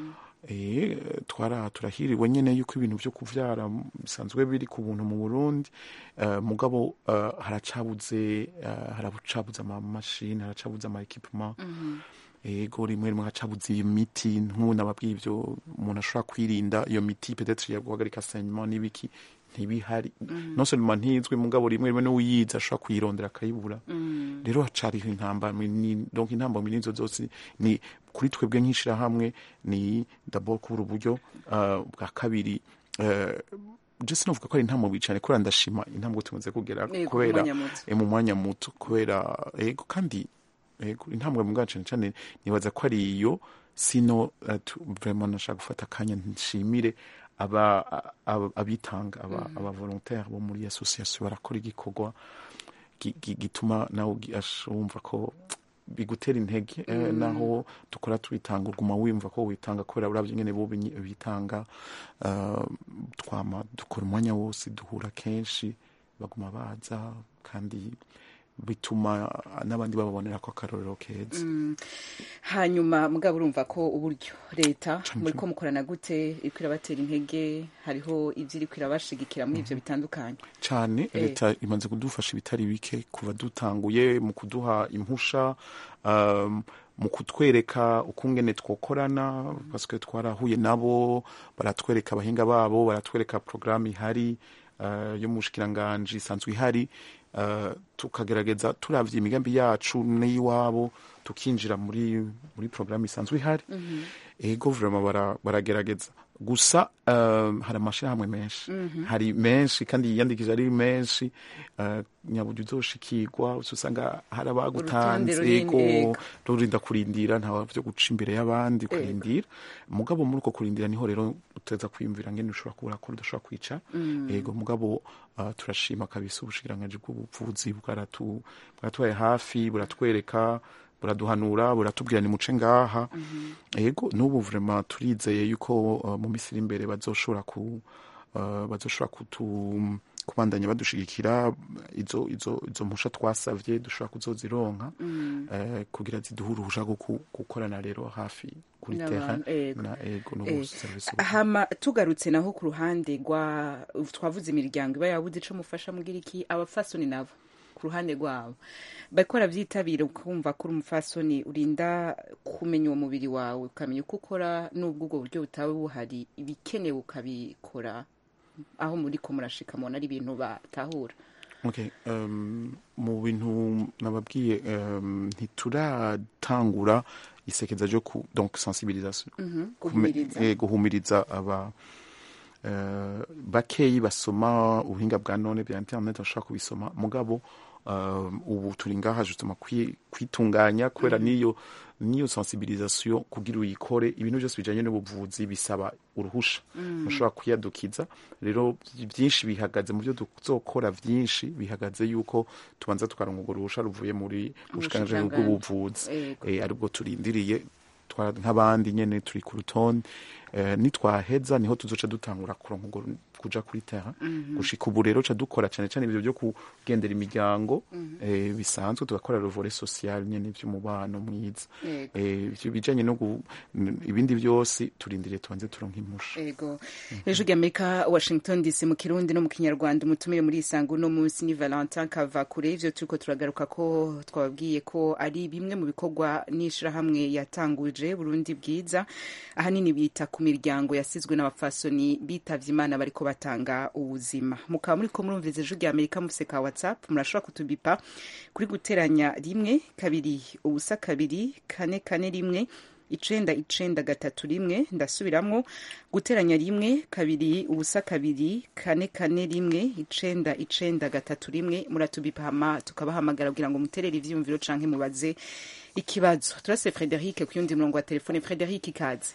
eh twara turahiriwe nyene yuko ibintu vyo kuvyara bisanzwe biri ku buntu mu Burundi eh, mugabo eh, haracabuze eh, haracabuze ama machine haracabuze ama equipment ego rimwe rimwe hacabuze iyo miti nk'ubu nababwiye ivyo umuntu ashobora kwirinda iyo miti peut-être ya guhagarika saignement n'ibiki ntibihari non seulement ntizwi mugabo rimwe rimwe n'uyizi ashobora kuyirondera akayibura rero hacariho intambamyi ni- donc intambamyi nizo zose ni kuri twebwe nk'ishirahamwe ni d'abord kubura uburyo uh, bwa kabiri uh, je sinovuga ko ari intambwe cyane kubera ndashima intambwe tumaze kugera Yego, kubera mu mwanya muto. eh, mu mwanya muto kubera ego kandi ego intambwe mu bwacu cyane nibaza ko ari iyo sino eh, tu- vraiment nashaka gufata akanya nshimire aba aba- abitanga aba aba volontaire bo muri association barakora igikorwa gi- gi- gituma nawe ugi- ash- wumva ko bigutera intege eh, naho dukora tubitanga uguma wumva ko witanga kubera uravye nyene bo binyi- bitanga eh, twama dukora umwanya wose duhura kenshi baguma baza kandi bituma n'abandi bababonera ko akarorero keza hanyuma mugabo urumva ko uburyo leta Cane muri ko cane. mukorana gute iriko irabatera intege hariho ivyo iriko irabashigikira muri ivyo bitandukanye cyane Eh. leta imaze kudufasha ibitari bike kuva dutanguye mu kuduha impusha um, mu kutwereka ukungene twokorana paske twarahuye nabo baratwereka abahinga babo baratwereka porogaramu ihari uh, yo mu bushikiranganji isanzwe ihari uh, tukagerageza turavye imigambi yacu n'iyiwabo tukinjira muri muri porogaramu isanzwe ihari ego vraiment bara- baragerageza gusa um, hari amashirahamwe menshi hari menshi kandi yiyandikije ari menshi uh, nyaburyo uzoshikirwa usanga hari abagutanze runini, ego ego. rurinda kurindira nta vyo guca imbere y'abandi kurindira mugabo muri uko kurindira niho rero uteza kwiyumvira ngene ushobora kubura ko udashobora kwica ego mugabo uh, turashima kabisa ubushikiranganji bw'ubuvuzi bwaratu bwatubaye hafi buratwereka buraduhanura buratubwira ni muce ngaha ego n'ubu vraiment turizeye yuko uh, mu minsi iri imbere bazoshobora ku uh, bazoshobora kutu kubandanya badushigikira izo izo izo mpusha twasavye dushobora kuzozironka eh, kugira ziduhe uruhusha rwo ku- gukorana rero hafi kuri terrain N'abantu, ego. na ego no Eh, service hama tugarutse naho ku ruhande rwa twavuze imiryango iba yabuze ico mufasha mugira iki abapfasoni nabo ku ruhande rwabo bariko baravyitabira ukumva ko uri umupfasoni urinda kumenya uwo mubiri wawe ukamenya uko ukora n'ubwo ubwo buryo butaba buhari ibikenewe ukabikora aho muri ko murashika mubona ari ibintu batahura Okay, um, mu bintu nababwiye um, ntituratangura isekeza ryo ku donc sensibilisation Kume- guhumiriza eh, guhumiriza aba eh, bakeyi basoma ubuhinga bwa none bya internet bashobora kubisoma mugabo um, ubu turi ngaha justement kwi- kwitunganya kubera niyo niyo sensibilisation kugira uyikore ibintu byose bijanye n'ubuvuzi bisaba uruhusha ushobora kuyadukiza rero byinshi bihagaze mu byo tuzokora byinshi bihagaze yuko tubanza tukaronka urwo ruhusha ruvuye muri bushikiranganji Ubushikiranganji. bw'ubuvuzi Yego. eh, aribwo turindiriye twa- nk'abandi nyene turi ku rutonde eh, nitwaheza niho tuzoca dutangura kuronka urwo ru- kuja kuri terrain gushika ubu rero ca dukora cane cane ibyo byo kugendera imiryango eh, bisanzwe tugakora revore social nyene vy'umubano mwiza Yego. eh, ivyo bijanye no gu- n- ibindi byose turindiriye tubanze turonka impusha ego ejo ry'amerika washington dc mu kirundi no mu kinyarwanda umutumire muri isango uno munsi ni valentin kavakure ivyo turiko turagaruka ko twababwiye ko ari bimwe mu bikorwa n'ishirahamwe yatanguje burundi bwiza ahanini bita ku miryango yasizwe n'abapfasoni bitavye imana bariko batanga ubuzima mukaba muriko murumviza ejo ry'amerika mufise ka whatsapp murashobora kutubipa kuri guteranya rimwe kabiri ubusa kabiri kane kane rimwe icenda icenda gatatu rimwe ndasubiramwo guteranya rimwe kabiri ubusa kabiri kane kane rimwe icenda icenda gatatu rimwe muratubipa hama tukabahamagara kugira ngo muterere ivyiyumviro canke mubaze ikibazo turase frederic ku yundi murongo wa telefone frederic ikaze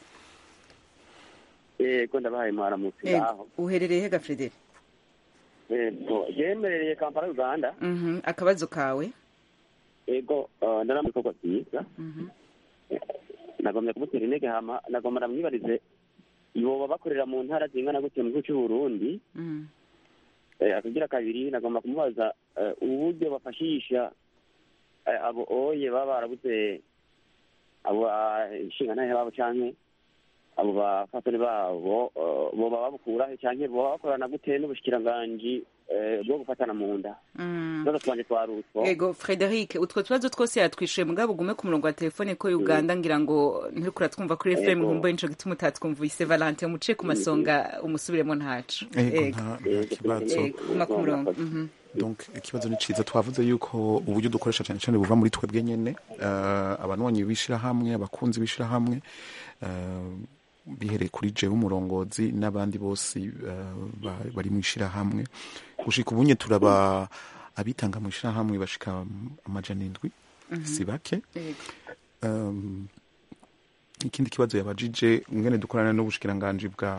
yego ndabahaye mwaramutse Ego, aho uherereye hega frederic yego yemerereye kampala uganda Mhm, akabazo kawe yego eh, ndara mu bikorwa byiza Mhm. nagomba kumutera intege hama nagomba namwibarize boba bakorera mu ntara zingana gutya mu gihugu cy'u Burundi Mhm. Eh, akagira kabiri nagomba kumubaza eh, uburyo bafashisha eh, abo oye baba barabuze abo inshingantahe babo canke abo bafatani babo eh, boba babukurahe canke boba bakorana gute n'ubushikiranganji eh, bwo gufatana mu nda Mhm. tubazo twanje twarutwo ego frederic utwo tubazo twose yatwishuye mugabo ugume ku murongo wa telefone ko uganda ngira ngo nturiko uratwumva kuri fm Ego. nkumbuye nico gituma utatwumvise valante umuce ku masonga umusubiremo ntacu ego nta nta kibazo Ego, guma ku murongo Mhm. donc ikibazo ni ciza twavuze yuko uburyo dukoresha cyane cyane buva muri twebwe nyene uh, abanwanyi b'ishirahamwe abakunzi b'ishirahamwe uh, bihereye kuri jewe umurongozi n'abandi bose eh, ba- bari mu ishirahamwe gushika ubunye turaba abitanga mu ishirahamwe bashika amajana indwi si bake Yego. um, ikindi kibazo yabajije ngene dukorana n'ubushikiranganji bwa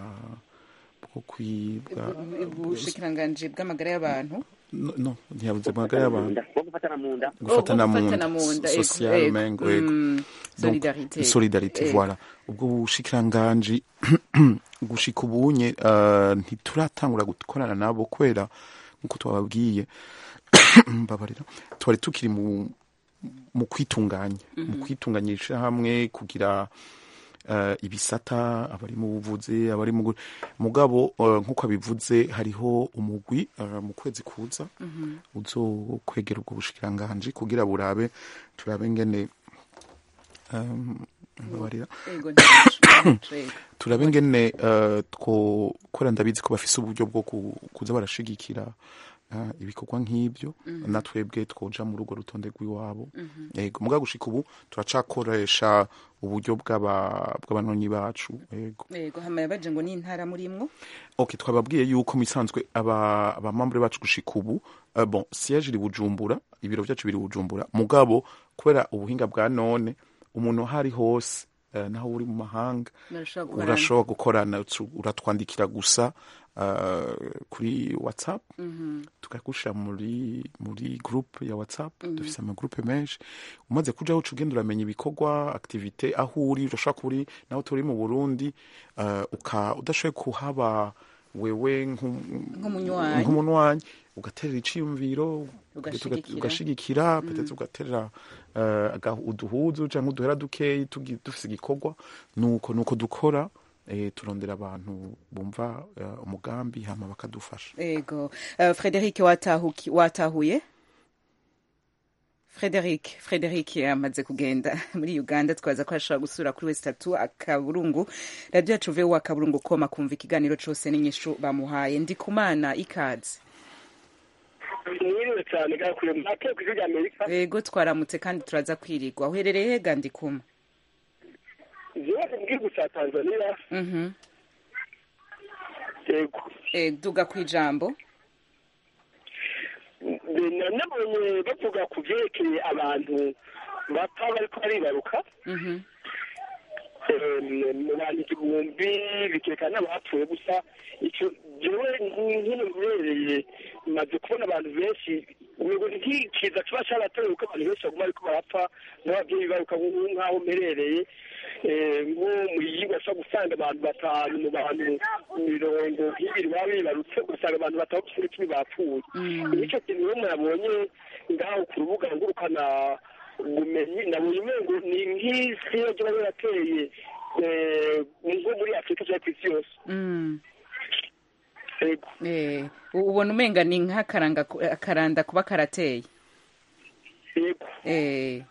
bwo kwi bwa ubushikiranganji bw'amagara y'abantu no, no ntiyabuze magara y'abantu bwo gufatana mu nda gufatana Oh, mu gufatana nda mu nda, ego, social ego. mengo ego Mm, Donc, solidarité. solidarité Ego. voilà ubwo bushikiranganji gushika ubunye uh, ntituratangura gukorana nabo kwera nkuko twababwiye mbabarira twari tukiri mu mu kwitunganya mu kwitunganyisha hamwe kugira uh, ibisata abari mu buvuzi abari mu gu- mugabo uh, nkuko abivuze hariho umugwi uh, mu kwezi kuza uzokwegera ubwo bushikiranganji kugira burabe turabe ngene um, mbabarira Ego, ntaco. Ego. turabe ngene uh, twokora ndabizi ko bafise uburyo bwo ku- kuza barashigikira uh, ibikorwa nk'ibyo natwebwe twoja muri urwo rutonde rw'iwabo yego muga gushika ubu turacakoresha uburyo bw'aba- bw'abanonyi bacu yego Ego, hama yabaje ngo ni intara murimwo ok twababwiye yuko mu isanzwe aba abamambure bacu gushika ubu uh, bon siège iri bujumbura ibiro byacu biri bujumbura mugabo kubera ubuhinga bwa none umuntu aho ari hose uh, naho uri mu mahanga Murashobora gukorana. urashobora gukorana tu- uratwandikira gusa uh, kuri whatsapp tukagushira muri muri groupe ya whatsapp dufise amagroupe menshi umaze kujaho uca ugenda uramenya ibikorwa activite aho uri urashobora kuba uri naho turi mu burundi uh, uka udashoboye kuhaba wewe nk'um- Nk'umunywanyi. nk'umunywanyi ugaterera iciyumviro Ugashigikira. ugashigikira petetse ugaterera uh, aga- uduhuzu canke uduhera dukeyi tugi- dufise igikorwa nuko nuko dukora eh, turondera abantu bumva uh, umugambi hama bakadufasha Ego. Uh, Frederic watahuki watahuye Frederic Frederic yamaze kugenda muri Uganda twaza ko ashobora gusura kuri West Tatu akaburungu radio yacu vewa akaburungu koma kumva ikiganiro cose n'inyishu bamuhaye ndi kumana ikaze mwiriwe cyane gakwiye mwake ku ijwi rya amerika Ego twaramutse kandi turaza kwirigwa uherereye hega ndi kuma jewe mu gihugu cya tanzania Mhm yego eh duga kwijambo Na- nabonye bavuga ku byerekeye abantu bapfa bariko baribaruka Mhm Eh, mu bantu igihumbi bikerekana n'abapfuye gusa icyo jewe nkino mbereye maze kubona abantu benshi ubu ntikiza kiba cyaratoye kuko abantu benshi baguma ariko barapfa n'ababyeyi baruka nk'aho mperereye Eh, nko mu yigwa ashobora gusanga abantu batanu mu bantu mirongo nk'ibiri baba bibarutse ugasanga abantu batanu gusa icumi bapfuye nicyo kintu rero murabonye ngaho ku rubuga ngurukana ubumenyi nabonye umengo ni nk'isi yagira yarateye eh, nko muri afurika cyangwa ku isi yose Mm Yego. eh u- ubona umenga ni nk'akaranga ku- akaranda kuba karateye yego eh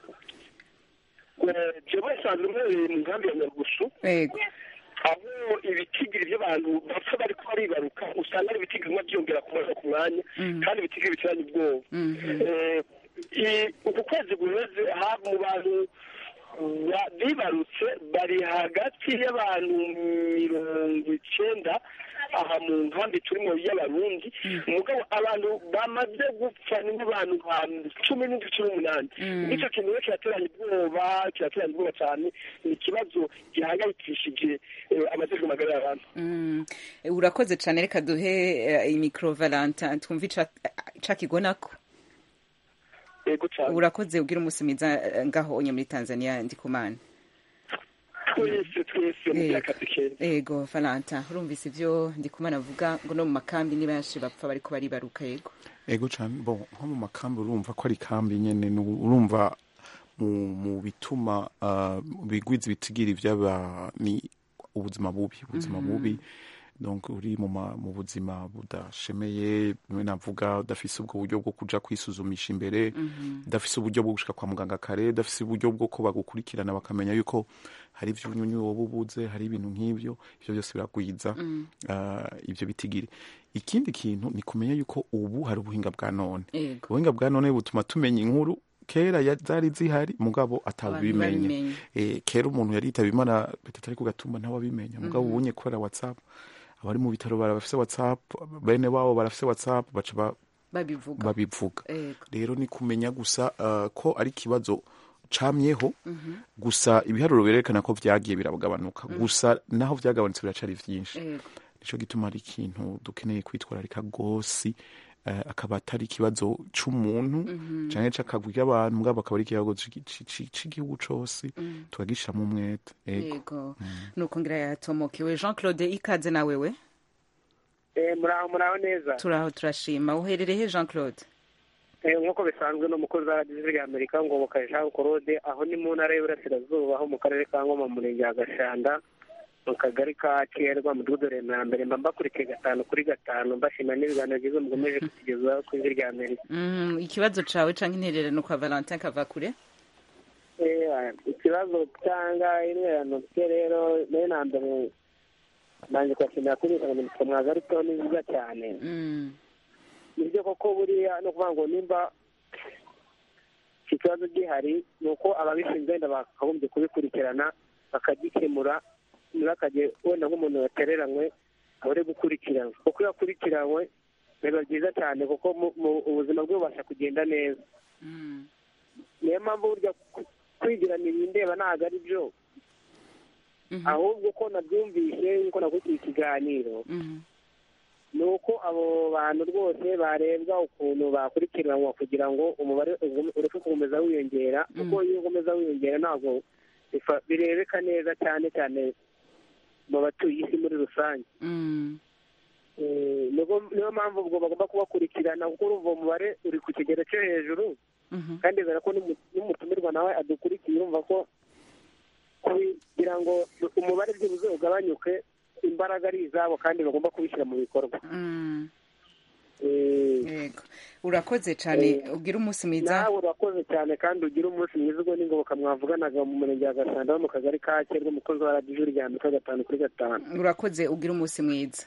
Eh, jewe nsanzwe mpereye mu nkambi ya nyarugusu ego aho ibitigiri by'abantu bapfa bariko baribaruka usanga ari ibitigiri bimwe byiyongera ku mwanya ku mwanya kandi ibitigiri bitiranye ubwoba Eh, i- uku kwezi guheze ha mu bantu ba- bibarutse bari hagati y'abantu mirongo icenda aha mu nkambi turimo y'abarundi mugabo abantu bamaze gupfa ni nk'abantu nka cumi n'indwi cumi n'umunani nicyo kintu rero kirateranya ubwoba kirateranya ubwoba cyane ni ikibazo gihangayikishije eh, amajejwe magara y'abantu Mm. Eh, urakoze cyane reka duhe eh, imikro valentin twumve ica- cakigonako yego cyane urakoze ugira umunsi mwiza eh, ngaho onye muri tanzania ndikumana twese twese mugira akazi keza ego valentin urumvise ivyo ndikumana avuga ngo no mu makambi ni benshi bapfa bariko baribaruka yego ego cyane bon nko mu makambi urumva ko ari kambi nyene nu- urumva mu, mu bituma uh, bigwiza ibitigiri by'aba ni ubuzima bubi ubuzima bubi donc uri mu, ma, mu buzima budashemeye bimwe navuga udafise ubwo buryo bwo kuja kwisuzumisha imbere udafise uburyo bwo gushika kwa muganga kare udafise uburyo bwo ko bagukurikirana bakamenya yuko hari ivyunyunyu woba ubuze hari ibintu nk'ivyo ivyo byose biragwiza uh, ivyo bitigiri ikindi kintu ni kumenya yuko ubu hari ubuhinga bwa none Yego. ubuhinga bwa none butuma tumenya inkuru kera ya- zari zihari mugabo atabimenye babimenye. eh, kera umuntu yari yitaba imana petete ari ku gatumba ntawabimenya mugabo Mhm. ubunye kubera whatsapp abari mu bitaro barafise whatsapp bene wabo barafise whatsapp baca ba- babivuga babivuga Ego. rero ni kumenya gusa uh, ko ari ikibazo camyeho Mhm. gusa ibiharuro birerekana ko vyagiye biragabanuka Mhm. gusa naho vyagabanutse biracari vyinshi Ego. nico gituma ari ikintu dukeneye kwitwararika gosi uh, akaba atari ikibazo c'umuntu Mhm. canke c'akagwi k'abantu mugabo akaba ari ikibazo c'igi- ci- ci- c'igihugu cose Mhm. tukagishiramo umwete ego yego nuko ngira yatomokewe jean claude ikaze na wewe muraho muraho neza turaho turashima uherereye he jean claude Eh, nk'uko bisanzwe n'umukozi wa radiyo ya amerika ngo jean claude aho ni mu ntara y'uburasirazuba aho mu karere ka ngoma mu murenge wa gashanda mu kagari ka kerwa mu mudugudu ya mbere mba mbakurikiye gatanu kuri gatanu mbashima n'ibiganiro byiza mukomeje kutugezaho ku ijwi rya amerika Mhm, ikibazo cawe canke intererano kwa valentin kavakure Eh, ikibazo cyangwa intererano bye rero nayo na mbere nanjye kubashimira kuri insanganyamatsiko mwagarutseho ni nziza cyane Mm. nibyo koko buriya no kuvuga ngo nimba iki kibazo gihari ni uko ababishinzwe wenda bakagombye kubikurikirana bakagikemura ntibakajye wenda nk'umuntu yatereranywe abure gukurikiranwa kuko iyo akurikiranywe biba byiza cyane kuko mu- mu- ubuzima bwe bubasha kugenda neza niyo mpamvu burya ku- kwigirana ibindeba ntabwo ari byo ahubwo uko nabyumvise nk'uko nakurikiye ikiganiro ni uko abo bantu rwose barebwa ukuntu bakurikiranwa kugira ngo umubare ugume- ureke gukomeza wiyongera kuko iyo ukomeza wiyongera ntabwo bifa- birebeka neza cyane cyane mu batuye isi muri rusange Eh, niyo niyo mpamvu ubwo bagomba kubakurikirana kuko urumva uwo mubare uri ku kigero cyo hejuru kandi bizera ko n'umu- n'umutumirwa nawe adukurikiye urumva ko kugira ngo umubare byibuze ugabanyuke imbaraga ari izabo kandi bagomba kubishyira mu bikorwa yego urakoze cyane ugira umunsi mwiza nawe urakoze cyane kandi ugira umunsi mwiza ubwo n'ingoboka mwavuganaga mu murenge wa gasanda wo mu kagari ka kerwa umukozi wa radiyo rya amerika gatanu kuri gatanu urakoze ugira umunsi mwiza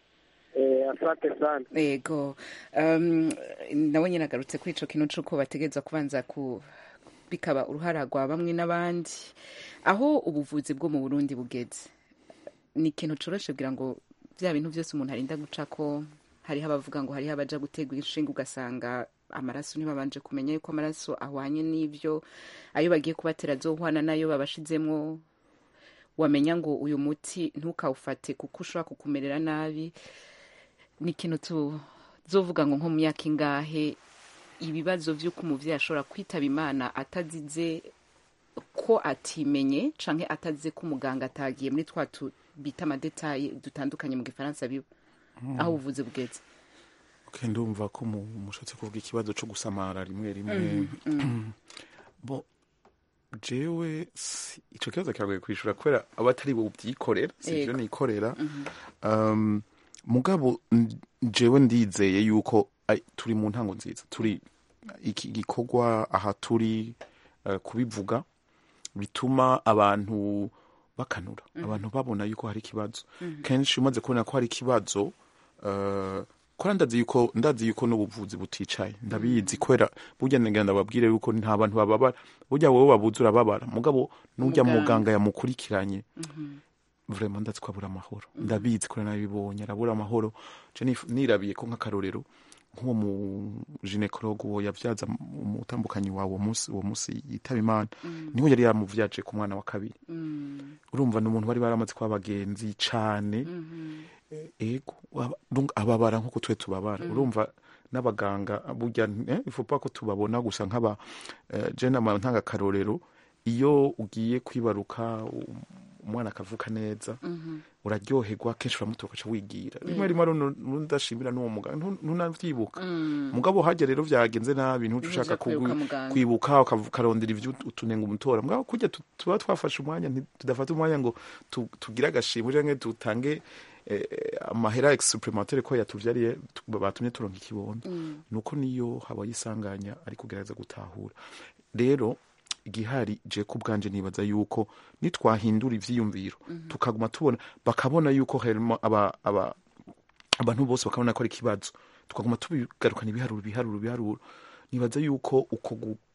Eh, asante sana yego um, nawe nyine agarutse kuri ico kintu c'uko bategereza kubanza ku bikaba uruhara rwa bamwe n'abandi aho ubuvuzi bwo mu burundi bugeze ni ikintu coroshe kugira ngo bya bintu byose umuntu arinda guca ko hariho abavuga ngo hariho abaja gutegwa inshinga ugasanga amaraso ntibabanje kumenya yuko amaraso ahwanye n'ivyo ayo bagiye kubatera azohwana nayo babashizemwo wamenya ngo uyu muti ntukawufate kuko ushobora kukumerera nabi ni ikintu tuzovuga ngo nko mu myaka ingahe ibibazo by'uko umuvyeyi ashobora kwitaba imana atazize ko atimenye canke atazize ko umuganga atagiye muri twa tu- bita amadetaye dutandukanye mu gifaransa biba aho ubuvuzi bugeze okay, ndumva ko mu- mushatse kuvuga ikibazo co gusamara rimwe rimwe Mm, mm. bo jewe si- ico kibazo kiragoye kwishura kubera abatari bo byikorera sivyo Yego. nikorera Mhm. um, mugabo n- jewe ndizeye yuko ai, turi mu ntango nziza turi iki gikorwa aha turi uh, kubivuga bituma abantu bakanura Mhm. abantu babona yuko hari ikibazo Mhm. kenshi umaze kubona ko hari ikibazo uh, kora ndazi yuko ndazi yuko n'ubuvuzi buticaye ndabizi kubera burya ngira ndababwire yuko nta bantu bababara burya wowe wabuze urababara mugabo n'ujya Muganga. muganga yamukurikiranye vraiment ndazi ko abura amahoro ndabizi ko nabibonye arabura amahoro je nif- nirabiye ko nk'akarorero nk'uwo mu ginekologe uwo yavyaza umutambukanyi wawe uwo munsi uwo munsi yitaba imana Mm. niho yari yamuvyaje ku mwana wa kabiri Mm. urumva ni umuntu bari baramaze kuba abagenzi cane Mhm. ego aba- donc ababara nk'uko twe tubabara Mm. urumva n'abaganga burya eh, ifupa ko tubabona gusa nk'aba eh, je nama ntanga akarorero iyo ugiye kwibaruka um, umwana akavuka neza Mhm. uraryoherwa kenshi uramutora ukaca wigira Mm. rimwe rimwe rero nudashimira n'uwo muganga ntu- ntunavyibuka Mm. mugabo hajya rero vyagenze nabi ntuca Ntuja ushaka kwibuka kugwi- muganga. kwibuka ukav- ukarondera ivyo ut- utunenga umutora mugabo kurya tu- tuba twafashe umwanya nti- tudafata umwanya ngo tu- tugire agashimwe canke dutange eh, amahera supplementaire ko yatuvyariye tu- batumye turonka ikibondo Mm. nuko niyo habaye isanganya ari kugerageza gutahura rero igihari je ku bwanje nibaza yuko nitwahindura ivyiyumviro Mhm. tukaguma tubona bakabona yuko harimo aba, aba, abantu bose bakabona ko ari ikibazo tukaguma tubigarukana ibiharuro ibiharuro ibiharuro nibaza yuko uko gu-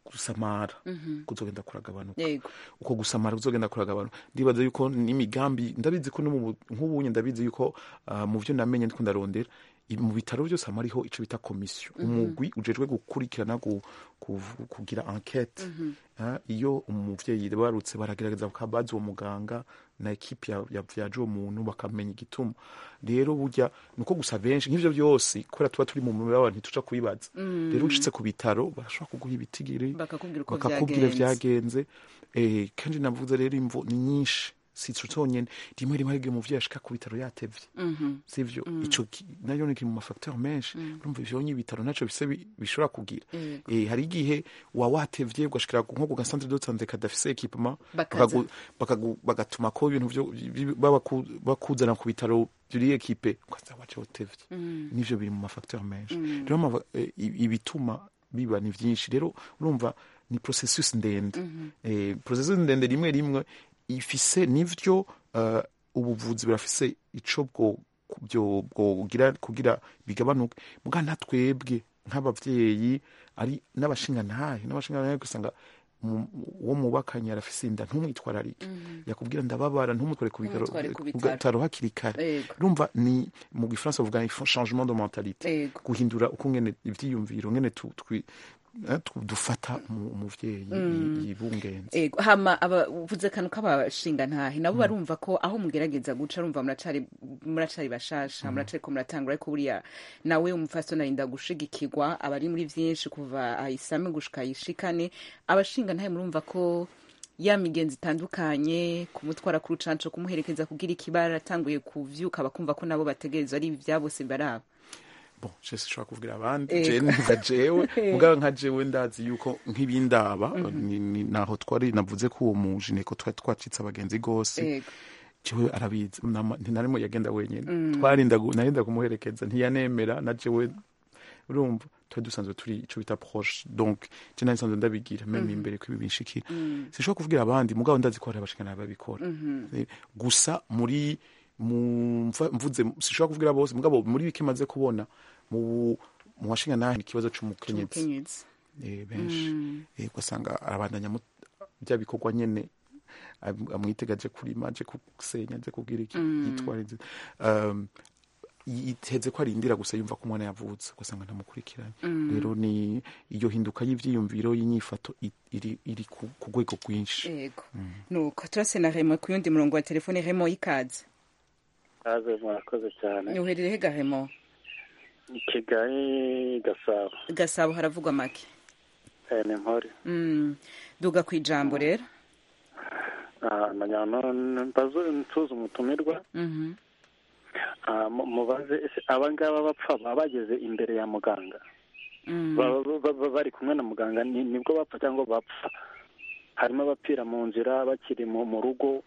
gusamara Mhm. kuzogenda kuragabanuka yego uko gusamara kuzogenda kuragabanuka ndibaza yuko n'imigambi ndabizi ko no mu- nk'ubunye ndabizi yuko ah, mu byo namenye ndiko ndarondera i- mu bitaro byose hama hariho ico bita komisiyo umugwi ujejwe gukurikirana gu- kuv- kugira enquete Ah, iyo umuvyeyi barutse baragerageza bakabaza uwo muganga na ekipi ya- yavyaje uwo muntu bakamenya igituma rero burya nuko gusa benshi nk'ivyo byose kubera tuba turi mu mibabaro ntituca kubibaza rero ushitse ku bitaro barashobora kuguha ibitigiri bakakubwira uko bakakubwira vyagenze vyagenze eh, kandi navuze rero imvo ni nyinshi si ico conyene rimwe rimwe hari igihe umuvyeyi ashika ku bitaro yatevye Mhm. sivyo ico ki- nayo ni kiri mu mafacteur menshi urumva ivyonye ibitaro naco bise bi- bishobora kugira Yego. eh, hari igihe wa watevye ugashikira nko ku gasantre de santé kadafise equipement Bakaza. bakagu- bakagu- bagatuma ko ibintu vyo bi- babaku- bakuzana ku bitaro biri ekipe ukaza waje utevye nivyo biri mu mafacteur menshi rero ama- eh, i- ibituma biba ni vyinshi rero urumva ni processus ndende eh, processus ndende rimwe rimwe ifise nivyo uh, ubuvuzi burafise ico bwo byo bwogira kugira bigabanuke muga natwebwe nk'abavyeyi ari n'abashingantahe n'abashingantahe gusanga mu- uwo mubakanye arafise inda ntumwitwararike yakubwira ndababara ntumutware ku bitaro Ntumutware ku ku bitaro. bitaro hakiri kare Yego. urumva ni mu gifaransa bavuga ni changement de mentalité Yego. guhindura uko ngene ivyiyumviro ngene tu- twi- eh, tu- dufata umu- umuvyeyi yi- yibungenze Ego, hama aba uvuze kanu k'abashinga ntahe nabo barumva ko aho mugerageza guca rumva muracari muracari bashasha muracari ko muratangura ariko buriya nawe umufasoni arinda gushigikirwa abari muri vyinshi kuva ayisame gushika ayishikane abashinga ntahe murumva ko ya migenzi itandukanye kumutwara ku rucanco kumuherekeza kugira ikibara atanguye kuvyuka bakumva ko nabo bategerezwa ari ibya bose baraba bon je sinshobora kuvugira abandi Ego. je nka jewe mugabo nka jewe ndazi yuko nk'ibindaba ni- ni- naho twari navuze ko uwo mujineko twari twacitse abagenzi gose Ego. jewe arabizi nama- ntinarimo yagenda wenyene twarinda gu- narinda kumuherekeza ntiyanemera na jewe urumva twari dusanzwe turi ico bita proche donc je nari nsanzwe ndabigira meme imbere ko ibi binshikira sinshobora kuvugira abandi mugabo ndazi ko hari abashikana babikora Eh, gusa muri mu mva- mvuze sinshobora kuvugira bose mugabo muri bike maze kubona mu mu washinga nahe ikibazo c'umukenyezi umukenyezi eh, benshi eh, ugasanga arabandanya mu- bya bikorwa nyene am- amwitega aje kurima aje gusenya aje kubwira iki yitwara inzira um, yiteze ko arindira gusa yumva ko umwana yavutse ugasanga ntamukurikiranye rero ni iyo hinduka y'ivyiyumviro y'inyifato i- iri, iri ku ku rwego rwinshi Ego. Nuko turase na Remo ku yundi murongo wa telefone Remo ikaze. kaze murakoze cyane Uherereye he ga Remo? i kigali gasabo Gasabo haravugwa make. Eh, ni mpore Mm. Duga ku ijambo rero. Ah, najyana mbaze nsuza umutumirwa Mhm. Ah, mu- mubaze ese aba ngaba bapfa baba bageze imbere ya muganga Mm. Baba- baba bari kumwe na muganga ni- nibwo bapfa cyangwa bapfa harimo abapfira mu nzira bakiri mu mu rugo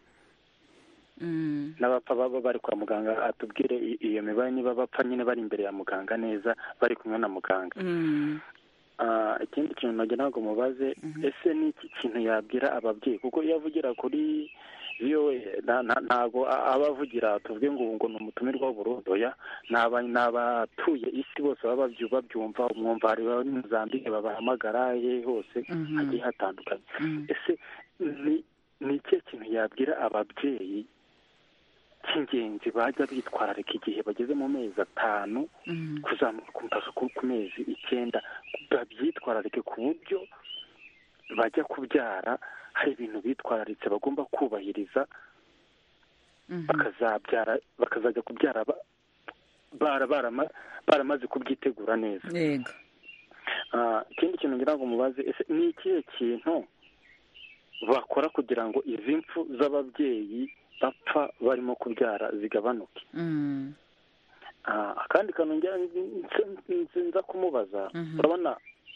Mm. n'abapfa baba bari kwa muganga atubwire i- iyo mibare niba bapfa nyine bari imbere ya muganga neza bari kumwe na muganga Mm. Ah, ikindi kintu nagira ngo mubaze ese ni iki kintu yabwira ababyeyi kuko iyo avugira kuri VOA nta- nta- ntago a- aba avugira tuvuge ngo ngo ni umutumirwa w'uburundi oya ni aba- ni abatuye isi bose baba babyu- babyumva umwumva hari baba muri mozambique babahamagara he hose Mhm. hagiye hatandukanye Mm. ese ni ni ikihe kintu yabwira ababyeyi cy'ingenzi bajya bitwararika igihe bageze mu mezi atanu Mm. kuzamuka mpaka ku ku mezi icyenda babyitwararike ku buryo bajya kubyara hari ibintu bitwararitse bagomba kubahiriza Mhm. bakazabyara bakazajya kubyara ba- bara- barama- baramaze kubyitegura neza Yego. Ah, ikindi kintu ngira ngo mubaze ese ni ikihe kintu bakora kugira ngo izi mpfu z'ababyeyi bapfa barimo kubyara zigabanuke Mm. Ah, akandi kantu ngira nzi- nza kumubaza Mhm. urabona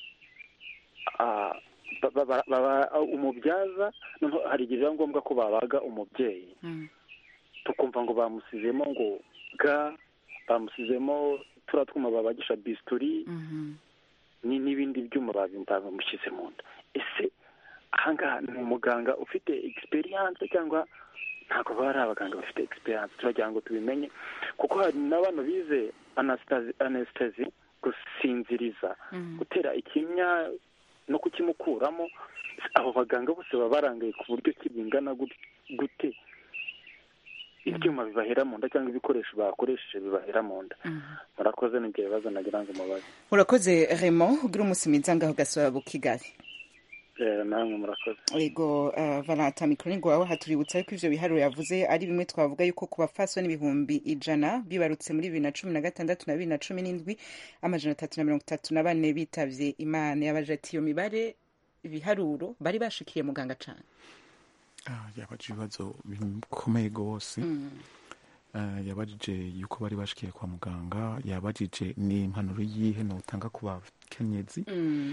ah, ba- ba- ba- ba- umubyaza noneho hari igihe biba ngombwa ko babaga umubyeyi Mm. tukumva ngo bamusizemo ngo ga bamusizemo turiya twuma babagisha bisituri Mhm. ni n'ibindi byuma babimba bamushyize mu nda ese ahangaha ni umuganga ufite egisperiyanse cyangwa ntabwo baba ari abaganga bafite egisperiyanse turagira ngo tubimenye kuko hari n'abantu bize anasitazi anesitezi gusinziriza Mhm. gutera ikinya no kukimukuramo abo baganga bose baba barangaye ku buryo ki bingana gut- gute ibyuma bibahera mu nda cyangwa ibikoresho bakoresheje bibahera mu nda murakoze n'ibyo bibazo nagira ngo mubaze urakoze remo ugira umunsi mwiza ngaho gasaba kigali Eh, namwe murakoze ego uh, valanta mikoro wawe hatuributsa yuko ivyo biharuro yavuze ari bimwe twavuga yuko ku bapfasoni ibihumbi ijana bibarutse muri bibiri na cumi na gatandatu na bibiri na cumi n'indwi amajana atatu na mirongo itatu na bane bitavye imana yabaje ati iyo mibare ibiharuro bari bashikiye muganga cane Ah, yabajije ibibazo bikomeye rwose Ah, yabajije yuko bari bashikiye kwa muganga yabajije ni impanuro yihe notanga ku bakenyezi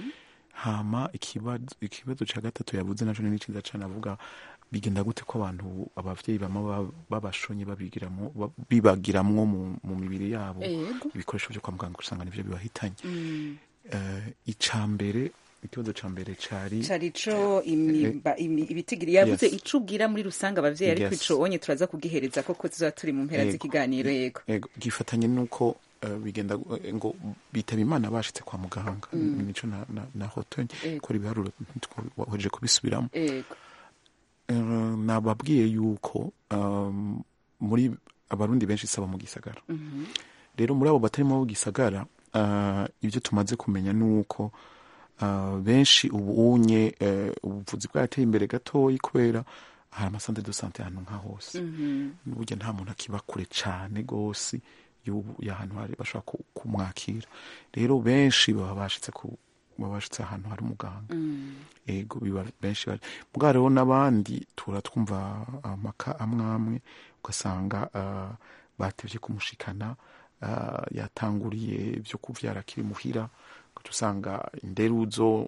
hama ikibazo ikibazo cya gatatu yavuze naco ni cyiza cyane avuga bigenda gute ko abantu abavyeyi bama ba- babashonye babigiramo ba- bibagiramwo mu, mu mibiri yabo Yego. ibikoresho byo kwa muganga usanga nivyo bibahitanye Mm. Eh, ica mbere ikibazo ca mbere cari cari ico imimba- imi- ibitigiri yavuze Yes. ico ubwira muri rusange abavyeyi ariko Yes. ico onye turaza kugihereza koko tuzoba turi mu mpera Yego. z'ikiganiro yego Ego, gifatanye nuko eh, bigenda eh, ngo bitaba imana bashitse kwa muganga Mm. nico na, na, na hotonye Ego. kora ibiharuro waheje kubisubiramo yego Eh, nababwiye yuko um, muri abarundi benshi saba mu gisagara Mhm. rero muri abo batarimo mu gisagara uh, ibyo tumaze kumenya ni uko uh, benshi ubu unye uh, ubuvuzi bwarateye imbere gatoyi kubera hari amasantere de sante ahantu nka hose Mhm. burya nta muntu akiba kure cane gose y'ubu- y'ahantu hari bashobora ku- kumwakira rero benshi baba bashitse ku baba bashitse ahantu hari umuganga Mm. ego biba benshi bari mugabo rero n'abandi tura twumva amaka amwe amwe ugasanga ah, batevye kumushikana ah, yatanguriye byo kuvyara akiri muhira ugaca usanga inderuzo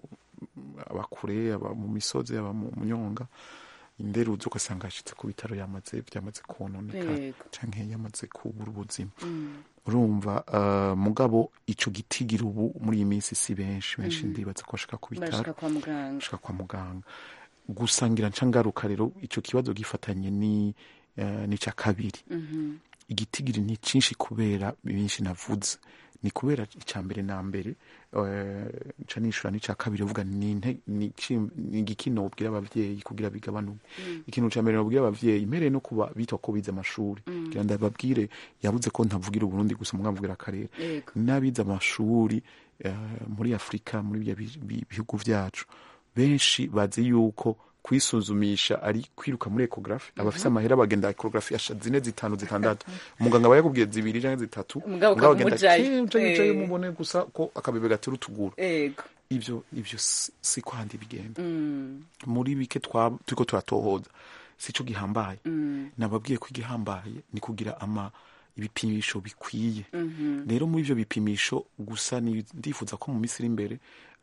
abakure aba mu misozi aba mu munyonga inderuzo ugasanga yashitse ku bitaro yamaze byamaze kononeka Yego. canke yamaze kubura ubuzima Mm. urumva uh, mugabo ico gitigira ubu muri iyi minsi si benshi benshi Mhm. ndibaza ko bashika ku bashika bitaro kwa muganga bashika kwa muganga gusa ngira nca ngaruka rero ico kibazo gifatanye ni uh, ni ca kabiri Mhm. igitigiri ni cinshi kubera byinshi navuze ni kubera icya mbere na mbere eh, nca nishura n'ica kabiri uvuga ni inte- ni iki- ni igiki nobwira abavyeyi kugira bigabanuke Mm. ikintu ca mbere nobwira abavyeyi mpereye no kuba bitwa ko bize amashuri Mm. kugira ndababwire yabuze ko ntavugira uburundi gusa mugambwira akarere Yego. n'abize amashuri eh, muri afurika muri bya bi- bi- bihugu vyacu benshi bazi yuko kwisuzumisha ari kwiruka muri ekogarafi abafise amahera bagenda ekogarafi asha zine zitanu zitandatu umuganga aba yakubwiye zibiri canke zitatu Mugabo mugabo agenda ukamujayo. kenja yicaye Eh. mubone gusa ko akabebe gatera utuguru yego ivyo ivyo si si ko handi bigenda Mm. muri bike twa- turiko turatohoza sico gihambaye Mm. nababwiye ko igihambaye ni kugira ama ibipimisho bikwiye Mhm. rero muri ivyo bipimisho gusa ni- ndifuza ko mu minsi iri imbere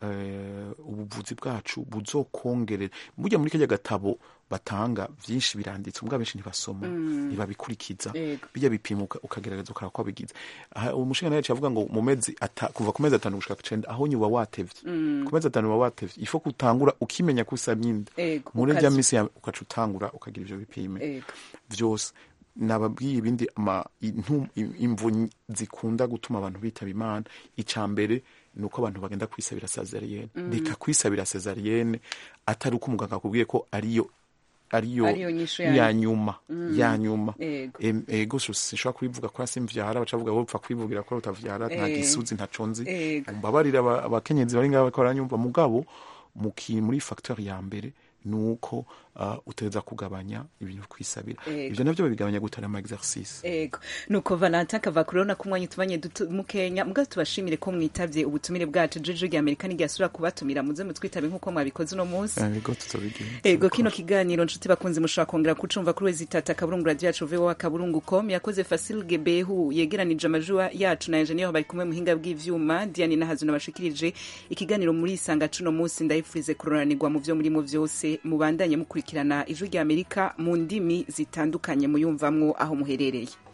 eh, ubuvuzi bwacu buzokongerera burya muri kajya gatabo batanga vyinshi biranditse ubwo benshi ntibasoma Mm. ntibabikurikiza Yego. bijya bipima uka- ukagerageza ukaraba ko bigize Aha, umushinga yacu avuga ngo mu mezi ata- kuva ku mezi atanu gushika ku cenda aho nyuba watevye Mm. ku mezi atanu uba watevye ifo kutangura ukimenya ko usamye inda Yego, muri ukaza- rya misi yawe ukaca utangura ukagira ivyo bipime Yego. vyose nababwiye ibindi ama intu- imvu zikunda gutuma abantu bitaba imana ica mbere ni uko abantu bagenda kwisabira sezariyene Mm. reka kwisabira sezariyene atari uko umuganga akubwiye ko ariyo ariyo Ariyo nyishu ya- ya nyuma Mm. ya nyuma Yego. Em- ego so sinshobora kubivuga ko simvyara baca bavuga wowe upfa kwivugira ko utavyara nta Eh. gisuzi ntaco nzi Ego. mbabarira aba- abakenyezi bari ngaho bariko baranyumva mugabo mu ki- muri facteur ya mbere ni uko uh, utegereza kugabanya ibintu kwisabira Ego. ivyo navyo babigabanya gutera ama exercice ego nuko valentin akava kurona ko umwanya utubanye duto mukenya mbwa tubashimire ko mwitavye ubutumire bwacu jeje rya amerika n'iryasura kubatumira muze mutwitabe nk'uko mwabikoze uno munsi ego tuzobigenza ego kino kiganiro nshuti bakunze mushobora kongera kucumva kuri wezi tata akaburungu radio yacu voa akaburungu com yakoze fasil gebehu yegeranije amajwi yacu na engineer bari kumwe muhinga bw'ivyuma diane nahazu nabashikirije ikiganiro muri isanga cuno munsi ndayifurize kuroranirwa mu vyo murimo vyose mubandanye mukurikirana ijwi rya amerika mu ndimi zitandukanye muyumvamwo aho muherereye